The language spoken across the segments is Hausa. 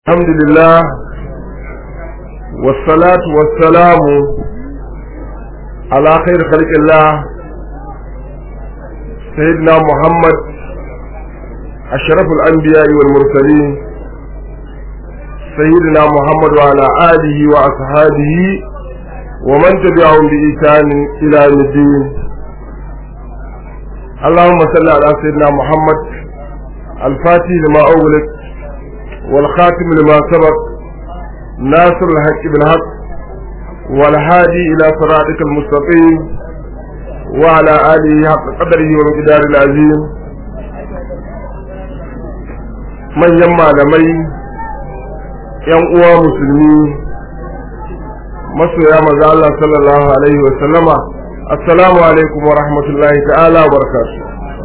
الحمد لله والصلاة والسلام على خير خلق الله سيدنا محمد أشرف الأنبياء والمرسلين سيدنا محمد وعلى آله وأصحابه ومن تبعهم بإحسان إلى يوم الدين اللهم صل على سيدنا محمد الفاتح لما أغلق والخاتم لما سبق ناصر الحق بالحق والهادي إلى صراطك المستقيم وعلى آله حق قدره ومقدار العظيم من يما لمي yan uwa musulmi masoya maza Allah sallallahu alaihi wa sallama assalamu alaikum wa rahmatullahi ta'ala wa barakatuh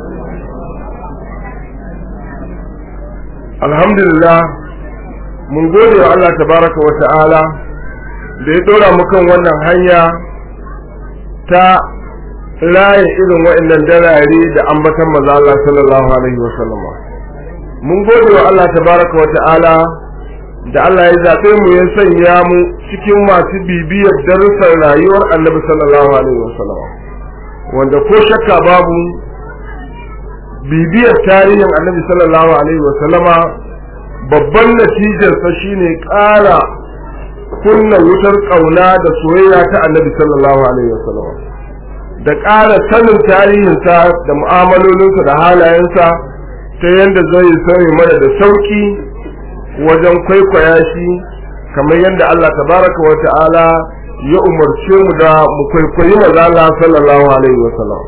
alhamdulillah mun gode wa Allah tabaraka wa ta'ala da ya dora mu kan wannan hanya ta layin irin wa'annan dalare da ambatan maza Allah sallallahu alaihi wa sallama mun gode wa Allah tabaraka wa ta'ala da Allah ya zaɓe mu ya sanya mu cikin masu bibiyar darussan rayuwar annabi sallallahu alaihi wa sallama wanda ko shakka babu bibiyar tarihin annabi sallallahu alaihi wa sallama babban natijarsa shine ƙara kunna wutar ƙauna da soyayya ta annabi sallallahu alaihi wa sallama da ƙara sanin tarihinsa da mu'amalolinsa da halayensa ta yadda zai sani mana da sauki wajen kwaikwaya shi kamar yadda Allah tabaraka wa ta'ala ya umarce mu da mu kwaikwayi maza Allah sallallahu alaihi wa sallam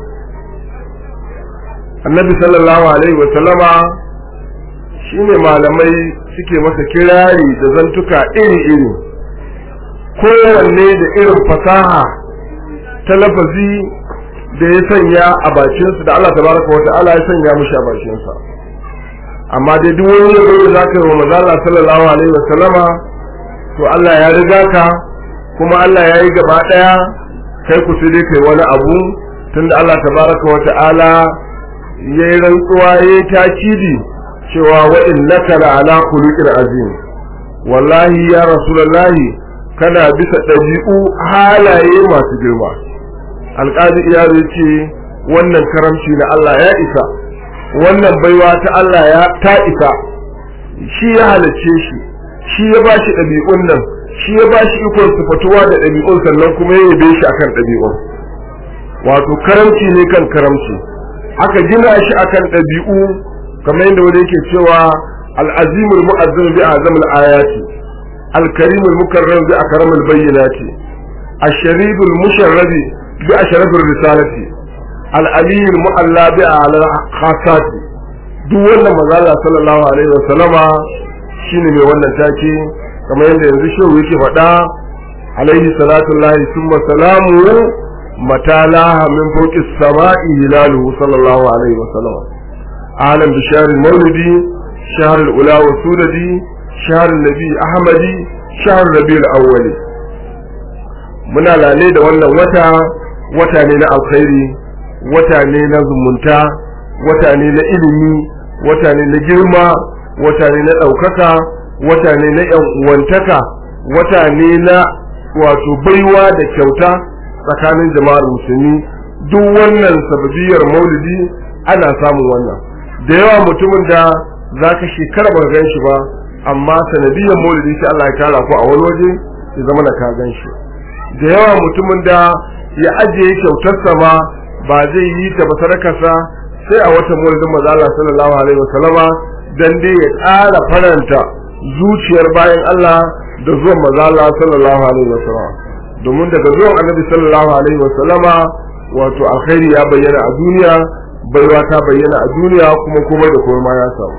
annabi sallallahu alaihi wa sallama shine malamai suke masa kirari da zantuka iri-iri kowanne da irin fasaha ta lafazi da ya sanya a bakinsa da Allah tabaraka wa ta'ala ya sanya mishi a bakinsa amma dai duk wani yabo da zaka yi wa manzo Allah sallallahu alaihi wa sallama to Allah ya riga ka kuma Allah ya yi gaba daya kai ku sai dai kai wani abu tunda Allah tabaraka wa ta'ala ya yi rantsuwa ya yi takidi cewa wa innaka la ala khuluqin azim wallahi ya rasulullahi kana bisa ɗabi'u halaye masu girma alƙadi iya ce wannan karamci na Allah ya isa wannan baiwa ta Allah ya ta isa shi ya halarce shi shi ya ba shi ɗabi'un nan shi ya ba shi ikon sufatuwa da ɗabi'un sannan kuma ya yabe shi akan ɗabi'un wato karamci ne kan karamci aka gina shi akan ɗabi'u kamar yadda wani yake cewa al'azimul mu'azzim bi azamul ayati al-karimul mukarram bi akramul bayyinati ash-shariful musharrabi bi ashrafir risalati al'aliyin mu'alla bi ala khasati duk wannan mazala sallallahu alaihi wasallama shine mai wannan take kamar yadda yanzu shehu yake faɗa alaihi salatu lahi summa salamu mata laha min fawqi samai hilaluhu sallallahu alaihi wasallam alam bi shahr maulidi shahr ula wa sudadi shahr nabi ahmadi shahr rabiul awwali muna lale da wannan wata wata ne na alkhairi wata ne na zumunta wata ne na ilimi wata ne na girma wata ne na ɗaukaka wata ne na ‘yan uwantaka wata ne na wato baiwa da kyauta tsakanin jama'ar musulmi duk wannan sababiyar maulidi ana samun wannan da yawa mutumin da za ka shekara ba gan shi ba amma sanadiyar maulidi sai Allah ya tara ku a wani waje ya zama na ka gan shi da yawa mutumin da ya ajiye kyautarsa ma ba zai yi ta ba sadakarsa sai a watan mulkin maza Allah sallallahu alaihi wasallama dan dai ya ƙara faranta zuciyar bayan Allah da zuwan maza Allah sallallahu alaihi wasallama domin daga zuwan annabi sallallahu alaihi wasallama wato alkhairi ya bayyana a duniya baiwa ta bayyana a duniya kuma komai da komai ma ya samu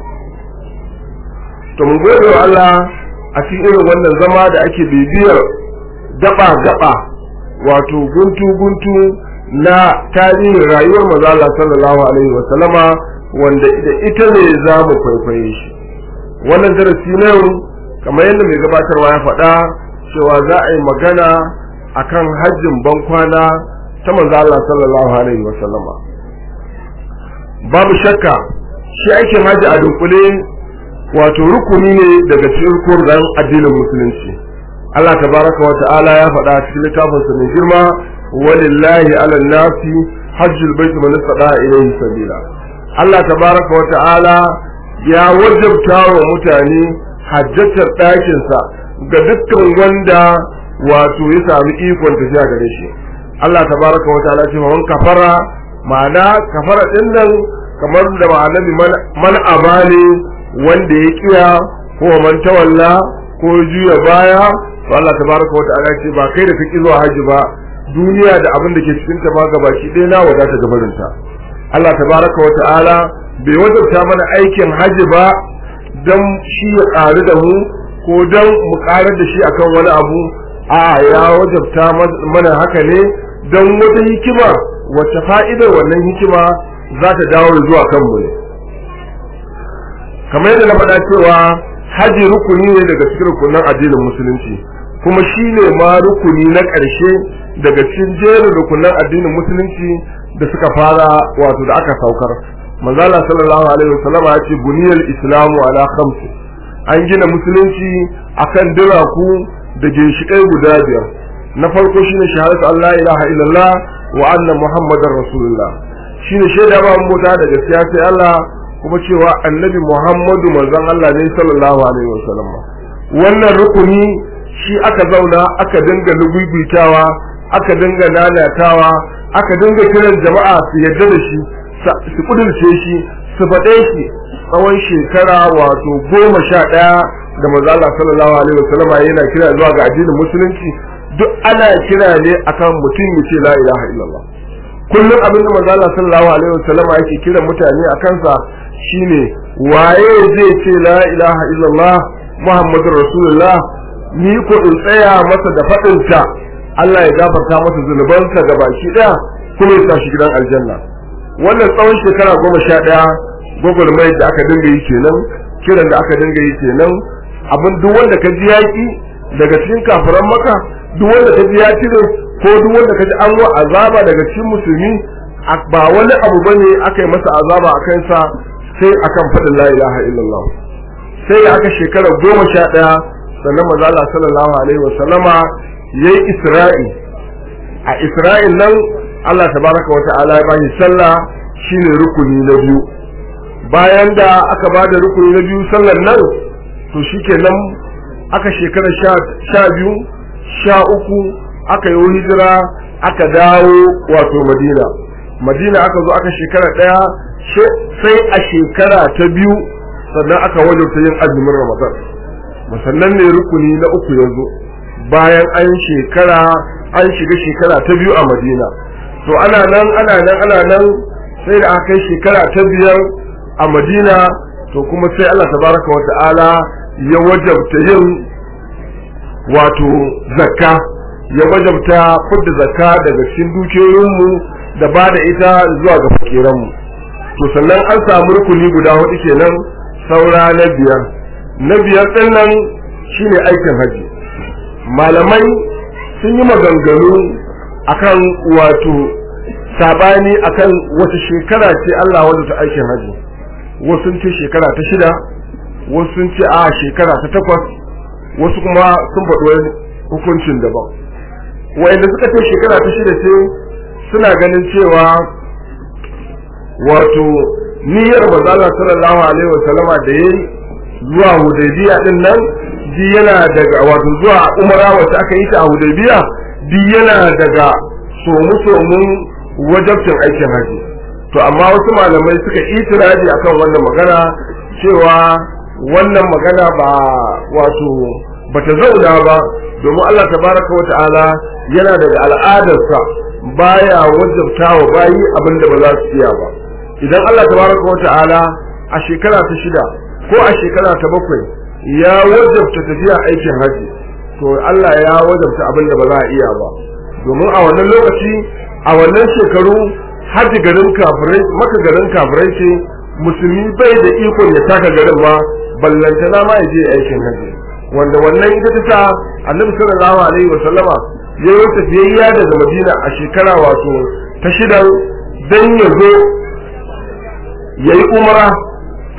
to mun gode wa Allah a cikin irin wannan zama da ake bibiyar gaba gaba wato guntu guntu na tarihin rayuwar mazala sallallahu alaihi wa sallama wanda da ita ne za mu kwaikwaye shi wannan darasi na yau kamar yadda mai gabatarwa ya faɗa cewa za a yi magana akan hajjin bankwana ta manzala sallallahu alaihi wa sallama babu shakka shi aikin hajji a dunkule wato rukuni ne daga cikin rukunin addinin musulunci Allah tabaraka wa ta'ala ya faɗa cikin littafin sa mai girma walillahi ala nasi hajjul bait man istata ilayhi sabila Allah tabaraka wa ta'ala ya wajabta wa mutane hajjatar ɗakin sa ga dukkan wanda wato ya sami ikon tafiya gare shi Allah tabaraka wa ta'ala ce man kafara ma'ana kafara din nan kamar da ma'anabi man abane wanda ya kiya ko man tawalla ko juya baya to Allah tabaraka wa ta'ala ce ba kai da kake zuwa haji ba duniya da abin da ke cikin ta ma gabaki ɗaya na wadata gabarin ta Allah tabaraka wa ta'ala bai wajabta mana aikin haji ba dan shi ya ƙaru da mu ko dan mu ƙarar da shi akan wani abu a ya wajabta mana haka ne dan wata hikima wacce fa'idar wannan hikima za ta dawo zuwa kanmu ne kamar yadda na faɗa cewa haji rukuni ne daga cikin rukunin addinin musulunci kuma shi ne ma rukuni na ƙarshe daga cikin jerin rukunin addinin musulunci da suka fara wato da aka saukar manzala sallallahu alaihi wasallam ya ce buniyal islamu ala khamsi an gina musulunci akan diraku da ginshiƙai guda biyar na farko shine shahadatu Allah ilaha illallah wa anna muhammadar rasulullah shine shaida ba mota da gaskiya sai Allah kuma cewa annabi Muhammadu manzon Allah ne sallallahu alaihi wasallam wannan rukuni shi aka zauna aka dinga lugubitawa aka dinga lalatawa aka dinga kiran jama'a su yadda da shi su kudurce shi su faɗe shi tsawon shekara wato goma sha ɗaya da manzo Allah sallallahu alaihi wasallam yana kira zuwa ga addinin musulunci duk ana kira ne akan mutum ya ce la ilaha illallah kullum abin da manzo Allah sallallahu alaihi wasallam yake kira mutane a kansa shine waye zai ce la ilaha illallah muhammadur rasulullah ni ko in tsaya masa da fadin ta Allah ya gafarta masa zunubansa gabaki daya kuma ya tashi gidan aljanna wannan tsawon shekara goma sha daya gwagwarmayar da aka dinga yi kenan kiran da aka dinga yi kenan abin duk wanda ka ji yaki daga cikin kafiran maka duk wanda ka ji ya cire ko duk wanda ka ji an wa azaba daga cikin musulmi ba wani abu bane aka yi masa azaba a kansa sai akan faɗin la ilaha illallah sai aka shekara goma sha ɗaya sannan maza Allah sallallahu alaihi wasallama yayi isra'i a isra'il nan Allah tabaraka wa ta'ala ya bani sallah shine rukuni na biyu bayan da aka bada rukuni na biyu sallan nan to shikenan aka shekara sha biyu sha uku aka yi hijira aka dawo wato madina madina aka zo aka shekara ɗaya sai a shekara ta biyu sannan aka wajabta yin azumin ramadan musannan ne rukuni na uku yanzu bayan an shekara an shiga shekara ta biyu a madina to ana nan ana nan ana nan sai da aka kai shekara ta biyar a madina to kuma sai allah tabaraka wa ta'ala ya wajabta yin wato zakka ya wajabta fudda zakka daga cikin dukiyoyinmu da ba da ita zuwa ga fakiranmu to sannan an samu rukuni guda hudu kenan saura na biyar na biyar din nan shine aikin haji malamai sun yi maganganu akan wato sabani akan wata shekara ce Allah wanda ta aikin haji wasu sun ce shekara ta shida wasu sun ce a shekara ta takwas wasu kuma sun faɗi wani hukuncin daban wa'anda suka ce shekara ta shida ce suna ganin cewa wato niyyar manzala sallallahu alaihi wasallama da yayi zuwa hudaybiya din nan di yana daga wato zuwa umara wacce aka yi ta a hudaybiya di yana daga somu somun wajabcin aikin haji to amma wasu malamai suka itiraji akan wannan magana cewa wannan magana ba wato bata zauna ba domin Allah tabaraka wa ta'ala yana daga al'adarsa baya wajabta wa bayi abinda ba za su iya ba idan Allah tabaraka wa ta'ala a shekara ta shida ko a shekara ta bakwai ya wajabta tafiya aikin haji to Allah ya wajabta abinda ba za a iya ba domin a wannan lokaci a wannan shekaru haji garin kafirai maka garin kafirai ce musulmi bai da ikon ya taka garin ma ballantana ma ya je aikin haji wanda wannan ita ta sa annabi sallallahu alaihi wa sallama ya yi tafiyayya daga madina a shekara wato ta shidan dan ya zo ya yi umara a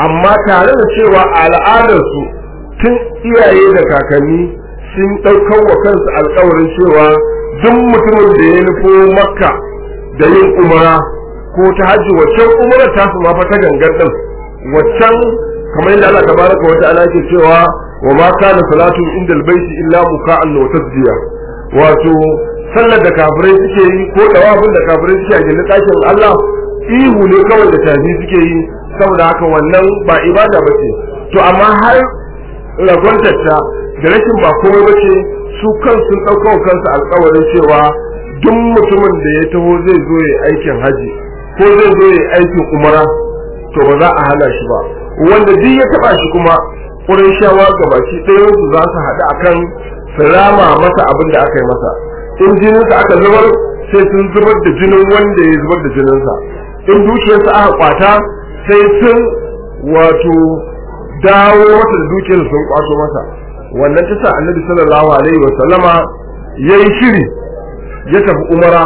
amma tare da cewa al'adarsu tun iyaye da kakanni sun ɗaukar wa kansu alkawarin cewa duk mutumin da ya nufo makka da yin umara ko ta hajji waccan umara ta su ma fa ta gangan din waccan kamar yadda Allah tabaraka wa ta'ala ke cewa wa ma kana salatu inda albayti illa muka'an wa tasdiya wato sallar da kafirai suke yi ko dawabin da kafirai suke a gindin ɗakin Allah ihu ne kawai da tafi suke yi saboda haka wannan ba ibada ba ce to amma har ragwantarta da rashin ba komai ba ce su kansu ɗaukar kansu alkawarin cewa duk mutumin da ya taho zai zo ya aikin haji ko zai zo ya aikin umara to ba za a hana shi ba wanda duk ya taba shi kuma ƙurin shawa gabaki ɗayan su za su haɗu akan su rama masa abin da aka yi masa in jininsa aka zubar sai sun zubar da jinin wanda ya zubar da jininsa in dukiyarsa aka kwata sai sun wato dawo masa da dukiyarsa sun kwato masa wannan ta sa annabi sallallahu alaihi wa sallama yayi shiri ya tafi umara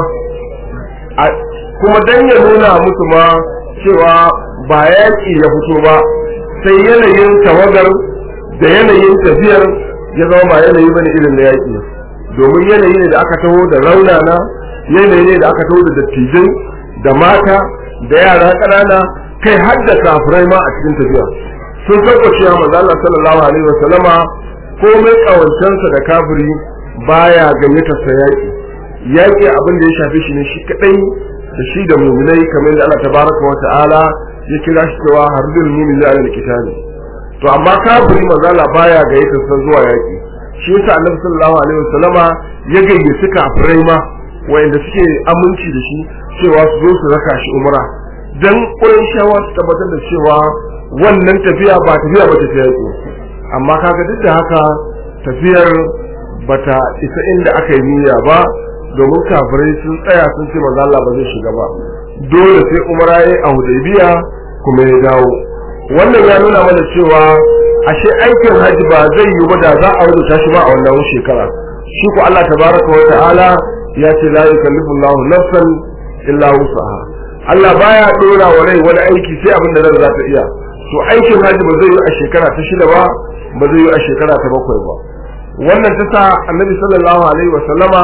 kuma dan ya nuna musu ma cewa ba yaƙi ya fito ba sai yanayin tawagar da yanayin tafiyar ya zama ba yanayi bane irin na yaƙi domin yanayi ne da aka taho da raunana yanayi ne da aka taho da dattijai da mata da yara ƙanana kai har da kafirai ma a cikin tafiya sun sauka cewa manzo Allah sallallahu alaihi wasallama komai kawancansa da kafiri baya gayyatar sa yaƙi yaƙi abin da ya shafe shi ne shi kadai da shi da mu'minai kamar da Allah tabaraka wa ta'ala ya kira shi cewa harbul mu'min ala alkitabi to amma kafiri manzo Allah baya gayyatar sa zuwa yaƙi shi yasa Annabi sallallahu alaihi wasallama ya gayyaci kafirai ma wanda suke aminci da shi cewa su zo su raka shi umra dan shawa su tabbatar da cewa wannan tafiya ba tafiya ba ta yaƙi amma kaga duk da haka tafiyar bata isa inda aka yi niyya ba domin kafirai sun tsaya sun ce manzo Allah ba zai shiga ba dole sai umara yayi a Hudaybiya kuma ya dawo wannan ya nuna mana cewa ashe aikin haji ba zai yi ba da za a rubuta shi ba a wannan shekara shi ko Allah tabaraka wa ta'ala ya ce la yukallifu Allahu nafsan illa wusaha Allah baya dora wa rai wani aiki sai abin da ran za ta iya to aikin haji ba zai yi a shekara ta shida ba ba zai yi a shekara ta bakwai ba wannan ta sa annabi sallallahu alaihi wa sallama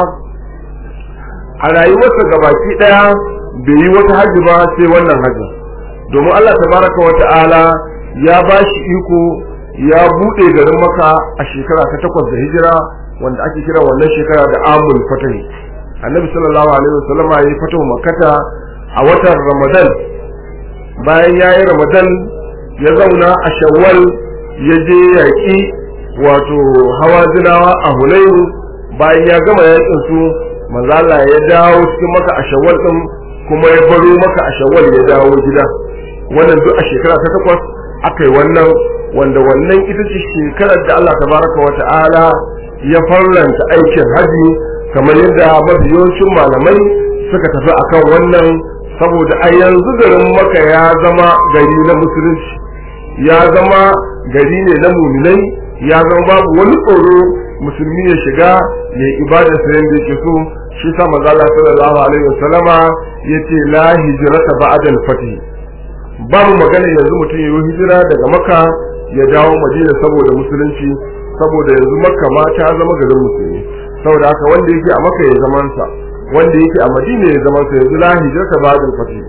a rayuwarsa gabaki daya bai yi wata haji ba sai wannan haji domin Allah tabaraka wa ta'ala ya ba shi iko ya bude garin maka a shekara ta takwas da hijira wanda ake kira wannan shekara da amul fatahi annabi sallallahu alaihi wa sallama ya yi fatahu makkata a watan ramadan bayan ya yi ramadan ya zauna a shawwal ya je yaƙi wato hawa zinawa a hunainu bayan ya gama yaƙin su manzala ya dawo cikin maka a shawwal din kuma ya baro maka a shawwal ya dawo gida wannan duk a shekara ta takwas aka yi wannan wanda wannan ita ce shekarar da Allah tabaraka wa ta'ala ya farlanta aikin haji kamar yadda mafi yawancin malamai suka tafi akan wannan saboda a yanzu garin maka ya zama gari na musulunci ya zama gari ne na muminai ya zama babu wani tsoro musulmi ya shiga ya yi ibada sa yanda yake so shi sa manzo Allah sallallahu alaihi wasallama yace la hijrata ba'da al-fatih babu magana yanzu mutum yayi hijira daga Makka ya dawo Madina saboda musulunci saboda yanzu Makka ma ta zama garin musulmi saboda haka wanda yake a Makka ya zaman sa wanda yake a Madina ya zaman sa yanzu la hijrata ba'da al-fatih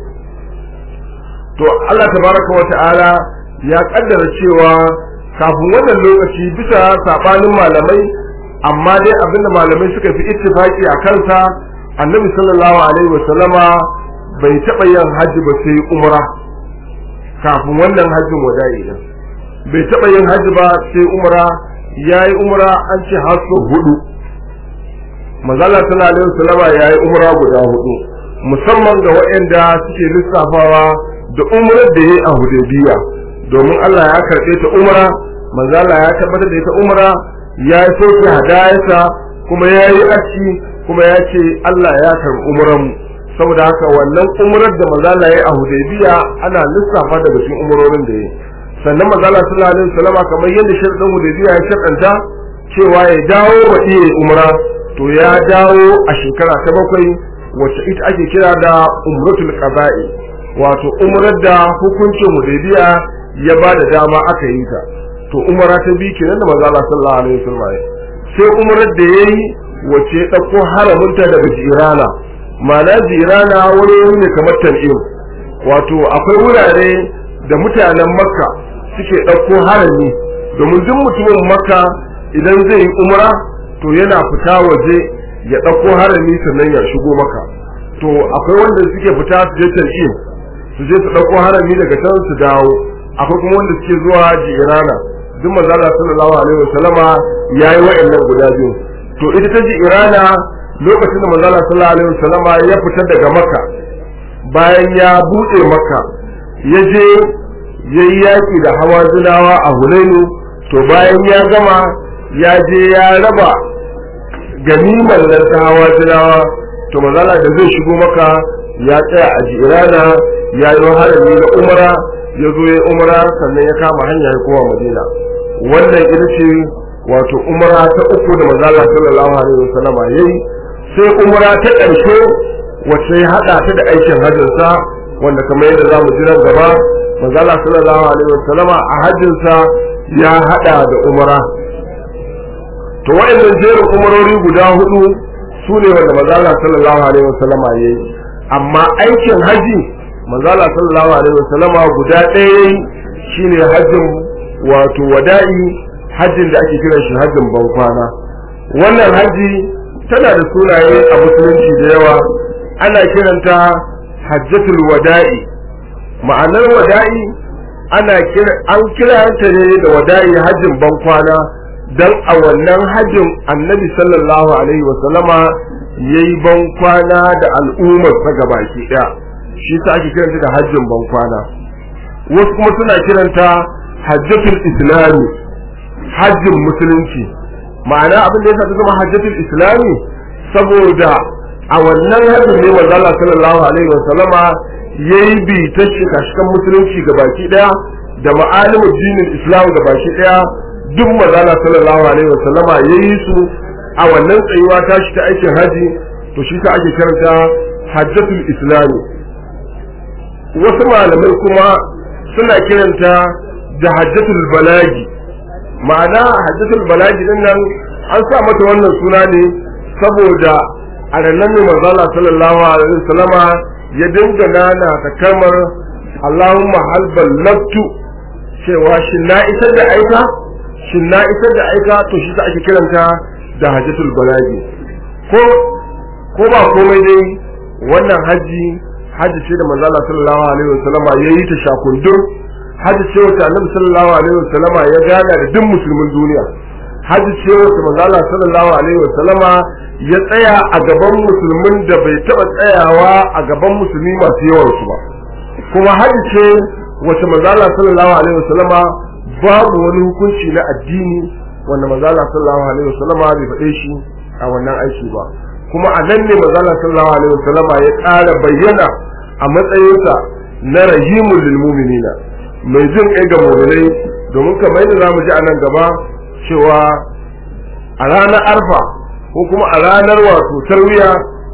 to Allah tabaraka wa ta'ala ya kaddara cewa kafin wannan lokaci bisa sabanin malamai amma dai abinda malamai suka fi ittifaki a kansa annabi sallallahu alaihi wasallama bai taɓa yin hajji ba sai umra kafin wannan hajjin wada'i din bai taɓa yin hajji ba sai umra yayi umra an ce har hudu manzala sallallahu alaihi wasallama yayi umra guda hudu musamman ga waɗanda suke lissafawa da umrar da yayi a hudaybiya domin Allah ya karɓe ta umra manzo Allah ya tabbatar da ita umra ya yi soke hadayarsa kuma ya yi aski kuma ya ce Allah ya karɓi umran saboda haka wannan umrar da manzo Allah ya yi a Hudaybiya ana lissafa daga cikin umrorin da ya yi sannan manzo Allah sallallahu alaihi wasallam kamar yadda sharadin Hudaybiya ya sharadanta cewa ya dawo wa iya umra to ya dawo a shekara ta bakwai wacce ita ake kira da umratul qada'i wato umrar da hukuncin Hudaybiya ya ba da dama aka yi ta to umara ta bi kenan da manzo Allah sallallahu alaihi wasallam sai umarar da yayi wace ya dauko haramunta daga jirana ma'ana jirana wani wuri ne kamar tan'im wato akwai wurare da mutanen makka suke dauko harami domin duk mutumin makka idan zai yi umra to yana fita waje ya dauko harami sannan ya shigo maka to akwai wanda suke fita su je tan'im su je su dauko harami daga can su dawo akwai kuma wanda suke zuwa jirana duk manzo Allah sallallahu alaihi wasallama yayi wa'annan guda biyu to ita ta ji irana lokacin da manzo Allah sallallahu alaihi wasallama ya fita daga Makka bayan ya bude Makka ya je yayi yaki da hawazinawa a Hunainu to bayan ya gama ya je ya raba ganimar nan ta hawazinawa to manzo Allah da zai shigo Makka ya tsaya a jirana ya yi harami na umara ya zo ya umara sannan ya kama hanya ya kowa Madina wannan ita ce wato umara ta uku da manzo Allah sallallahu alaihi wasallam yayi sai umara ta ƙarshe wacce ya hada ta da aikin hajjin sa wanda kamar yadda zamu ji nan gaba manzo Allah sallallahu alaihi wasallam a hajjin sa ya hada da umara to wayannan jerin umarori guda hudu su ne wanda manzo Allah sallallahu alaihi wasallam yayi amma aikin haji manzo Allah sallallahu alaihi wasallam guda ɗaya yayi shine hajjin wato wada'i hajjin da ake kiran shi hajjin bankwana wannan hajji tana da sunaye a musulunci da yawa ana kiranta hajjatul wada'i ma'anar wada'i ana kira an kiranta ne da wada'i hajjin bankwana dan a wannan hajjin annabi sallallahu alaihi wa sallama yayi bankwana da al'ummar sa gabaki daya shi ta ake kiranta da hajjin bankwana wasu kuma suna kiranta hajjatul islami hajjin musulunci ma'ana abin da yasa ta zama hajjatul islami saboda a wannan hajjin ne manzo Allah sallallahu alaihi wa sallama yayi bi ta shiga shikan musulunci ga baki daya da ma'alimu dinin islam ga baki daya duk manzo Allah sallallahu alaihi wa sallama yayi su a wannan tsayuwa ta shi ta aikin haji to shi ta ake karanta hajjatul islami wasu malamai kuma suna kiranta da hajjatul balagi ma'ana hajjatul balagi din nan an sa mata wannan suna ne saboda a nan ne manzo Allah sallallahu alaihi wasallama ya dinga nana ta kamar Allahumma hal ballagtu cewa shin na isar da aika shin na isar da aika to shi ta ake kiranta da hajjatul balagi ko ko ba komai dai wannan haji haji ce da manzo Allah sallallahu alaihi wasallama yayi ta shakundur hajji ce wata annabi sallallahu alaihi wasallama ya gana da duk musulmin duniya hajji ce wata manzo Allah sallallahu alaihi wasallama ya tsaya a gaban musulmin da bai taba tsayawa a gaban musulmi masu yawan su ba kuma hajji ce wata manzo Allah sallallahu alaihi wasallama babu wani hukunci na addini wanda manzo Allah sallallahu alaihi wasallama bai faɗe shi a wannan aiki ba kuma a nan ne manzo Allah sallallahu alaihi wasallama ya ƙara bayyana a matsayinsa na rahimul lil mu'minina mai jin kai ga mu'minai domin kamar yadda zamu ji a nan gaba cewa a ranar arfa ko kuma a ranar wato tarwiya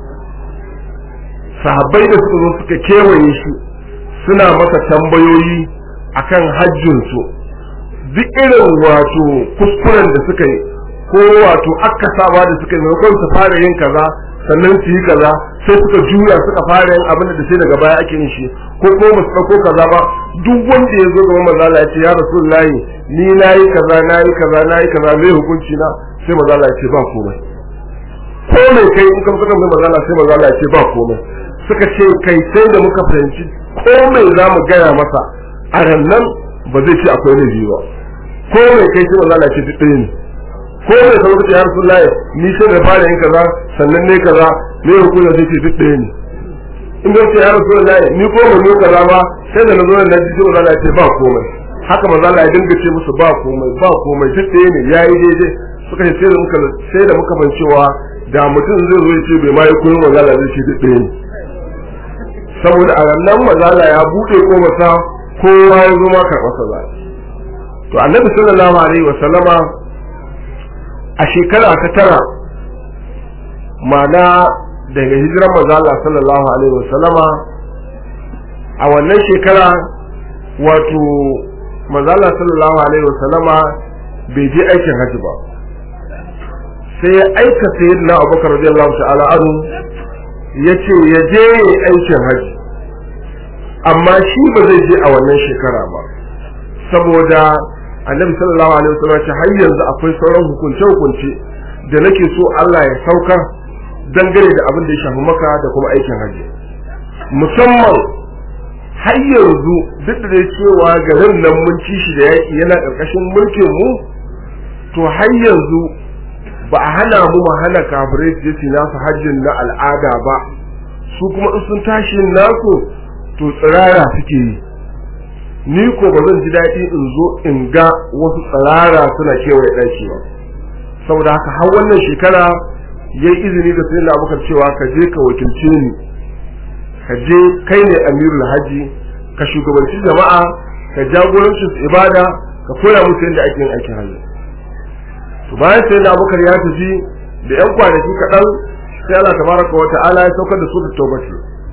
sahabbai da suka zo suka kewaye shi suna masa tambayoyi akan hajjinsu duk irin wato kuskuren da suka yi ko wato akasawa da suka yi maimakon su fara yin kaza sannan su yi kaza sai suka juya suka fara yin abin da sai daga baya ake yin shi ko kuma ba su ɗauko kaza ba duk wanda ya zo gaban manzo Allah ya ce ya rasulullahi ni nayi kaza nayi kaza nayi kaza mai hukunci na sai manzo Allah ya ce ba komai ko mai kai in ka fada mai manzo Allah sai manzo Allah ya ce ba komai suka ce kai sai da muka fahimci ko mai za mu gaya masa a rannan ba zai ce akwai laifi ba ko mai kai sai manzo Allah ya ce duk ɗaya ne ko mai kawo kace ya rasulullahi ni sai da fara yin kaza sannan ne kaza me hukunci zai ce duk ɗaya ne in da ce ya rasulullahi ni ko mun yi kaza ba sai da nazo na ji sai Allah ya ce ba komai haka manzo Allah ya dinga ce musu ba komai ba komai duk ɗaya ne yayi daidai suka ce sai da muka sai da muka ban cewa da mutum zai zo ya ce bai ma yi koyon manzo Allah zai ce duk ɗaya ne saboda a nan manzo Allah ya bude ko masa kowa ya zo ma karɓar sa to annabi sallallahu alaihi wa sallama a shekara ta tara ma'ana daga hijiran manzo Allah sallallahu alaihi wa sallama a wannan shekara wato manzo Allah sallallahu alaihi wasallama bai je aikin haji ba sai ya aika sayyidina Abubakar radiyallahu ta'ala anhu yace ya je aikin haji amma shi ba zai je a wannan shekara ba saboda annabi sallallahu alaihi wasallam ce har yanzu akwai sauran hukunce hukunce da nake so Allah ya saukar dangane da abin da ya shafi maka da kuma aikin haji musamman har yanzu duk da cewa garin nan mun ci shi da yaƙi yana ƙarƙashin mulkin mu to har yanzu ba a hana mu mu hana kafirai su je nasu hajjin na al'ada ba su kuma in sun tashi nasu to tsirara suke yi ni ko ba zan ji daɗi in zo in ga wasu tsirara suna kewaye ɗaki ba saboda haka har wannan shekara ya yi izini da sayin abubakar cewa ka je ka wakilce ni ka je kai ne amirul haji ka shugabanci jama'a ka jagoranci su ibada ka koya musu yadda ake yin aikin hajji to bayan sayin abubakar ya tafi da yan kwanaki kaɗan sai Allah tabaraka wa ta'ala ya saukar da su da taubati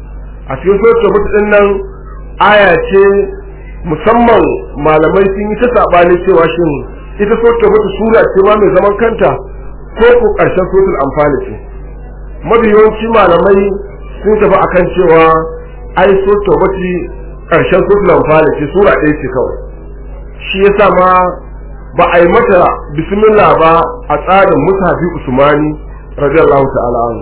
a cikin suratul taubati din nan aya ce musamman malamai sun yi ta sabani cewa shin ita suratul taubati sura ce ma mai zaman kanta ko ko karshen suratul anfal ce mafi yawanci malamai sun tafi akan cewa ai suratul taubati karshen suratul anfal ce sura ɗaya ce kawai shi yasa ma ba a yi mata bismillah ba a tsarin musafi usmani radiyallahu ta'ala anhu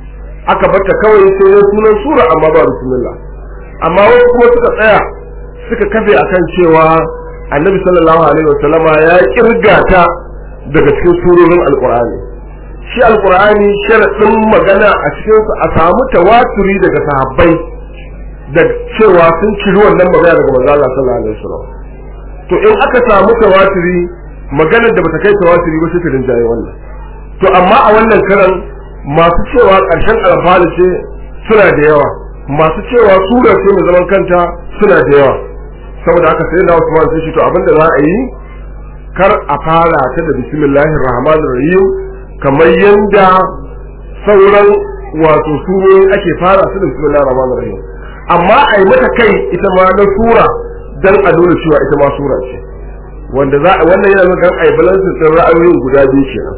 aka bata kawai sai ya sunan sura amma ba bismillah amma wasu kuma suka tsaya suka kafe akan cewa annabi sallallahu alaihi wasallama ya kirga ta daga cikin surorin alqur'ani shi alqur'ani sharadin magana a cikin su a samu tawaturi daga sahabbai da cewa sun ciri wannan magana daga manzo Allah sallallahu alaihi wasallam to in aka samu tawaturi maganar da bata kai tawaturi ba sai ta rinjaye wannan to amma a wannan karan masu cewa ƙarshen alfahari ce suna da yawa masu cewa sura ce mai zaman kanta suna da yawa saboda haka sai na Usman sai shi to abinda za a yi kar a fara ta da bismillahir rahmanir rahim kamar yanda sauran wato surori ake fara su da bismillahir rahmanir rahim amma a yi mata kai ita ma na sura dan a nuna cewa ita ma sura ce wanda za wannan yana nuna ai balansin din ra'ayoyin guda biyu kenan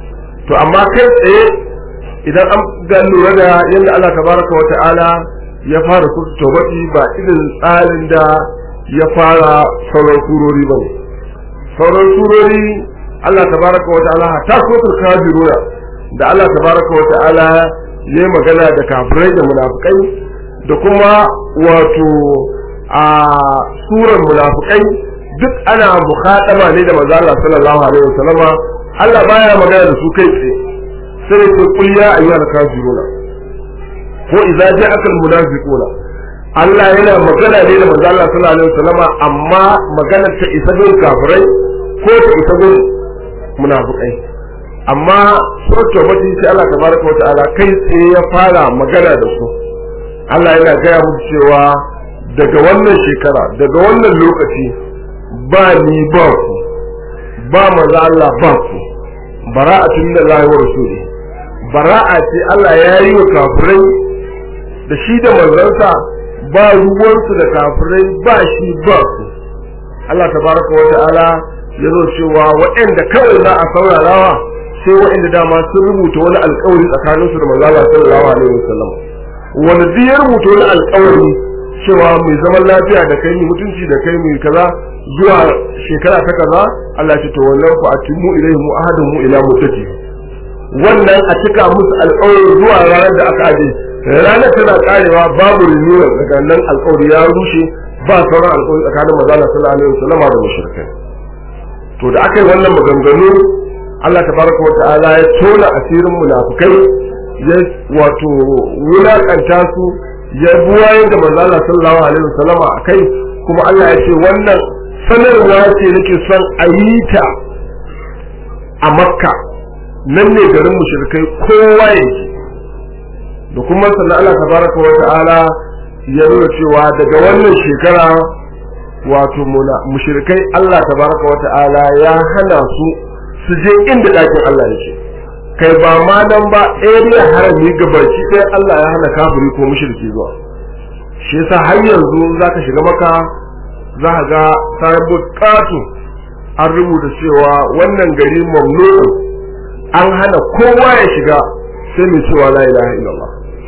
to amma kai tsaye idan an ga lura da yadda Allah tabaraka wa ta'ala ya fara kurtu tawbati ba irin tsarin da ya fara sauran surori ba sauran surori Allah tabaraka wa ta'ala ta sotar kafiruna da Allah tabaraka wa ta'ala ya magana da kafirai da munafikai da kuma wato a suran munafikai duk ana mukhadama ne da manzo Allah sallallahu alaihi wasallama Allah baya magana da su kai tsaye sai ce kul ya ayyuhal kafiruna ko idza ja'aka al munafiquna Allah yana magana ne da manzo Allah sallallahu alaihi wasallama amma magana ta isa gun kafirai ko ta isa gun munafikai amma suratul mati sai Allah tabaraka wa ta'ala kai tsaye ya fara magana da su Allah yana gaya musu cewa daga wannan shekara daga wannan lokaci ba ni ba ku ba maza Allah ba ku bara'atun da Allah wa rasuli bara'a ce Allah ya yi wa kafirai da shi da manzansa ba ruwansu da kafirai ba shi ba ku Allah tabaraka wa ta'ala ya zo cewa waɗanda kawai za a saurarawa sai waɗanda dama sun rubuta wani alƙawari tsakaninsu da manzo Allah sallallahu alaihi wasallam wanda duk ya rubuta wani alƙawari cewa mai zaman lafiya da kai mai mutunci da kai mai kaza zuwa shekara ta kaza Allah ce to wannan ku atimu ilaihim ahaduhum ila mutati wannan a cika musu alƙawari zuwa ranar da aka aje ranar tana karewa babu renewal daga nan alƙawari ya rushe ba sauran alƙawari tsakanin manzo Allah sallallahu alaihi wasallam da mushrikai to da aka yi wannan maganganu Allah tabaraka wa ta'ala ya tona asirin munafikai ya wato wulakanta su ya buwaye da manzo Allah sallallahu alaihi wasallam akai kuma Allah ya ce wannan sanarwa ce nake son a yi ta a Makka nan ne garin mushrikai kowa yake da kuma sannan Allah tabaraka wa ta'ala ya nuna cewa daga wannan shekara wato mushrikai Allah tabaraka wa ta'ala ya hana su su je inda ɗakin Allah yake kai ba ma nan ba area harami gabaci ɗaya Allah ya hana kafiri ko mushriki zuwa shi yasa har yanzu zaka shiga maka za ka ga signboard kato an rubuta cewa wannan gari mamnu an hana kowa ya shiga sai mai cewa la ilaha illallah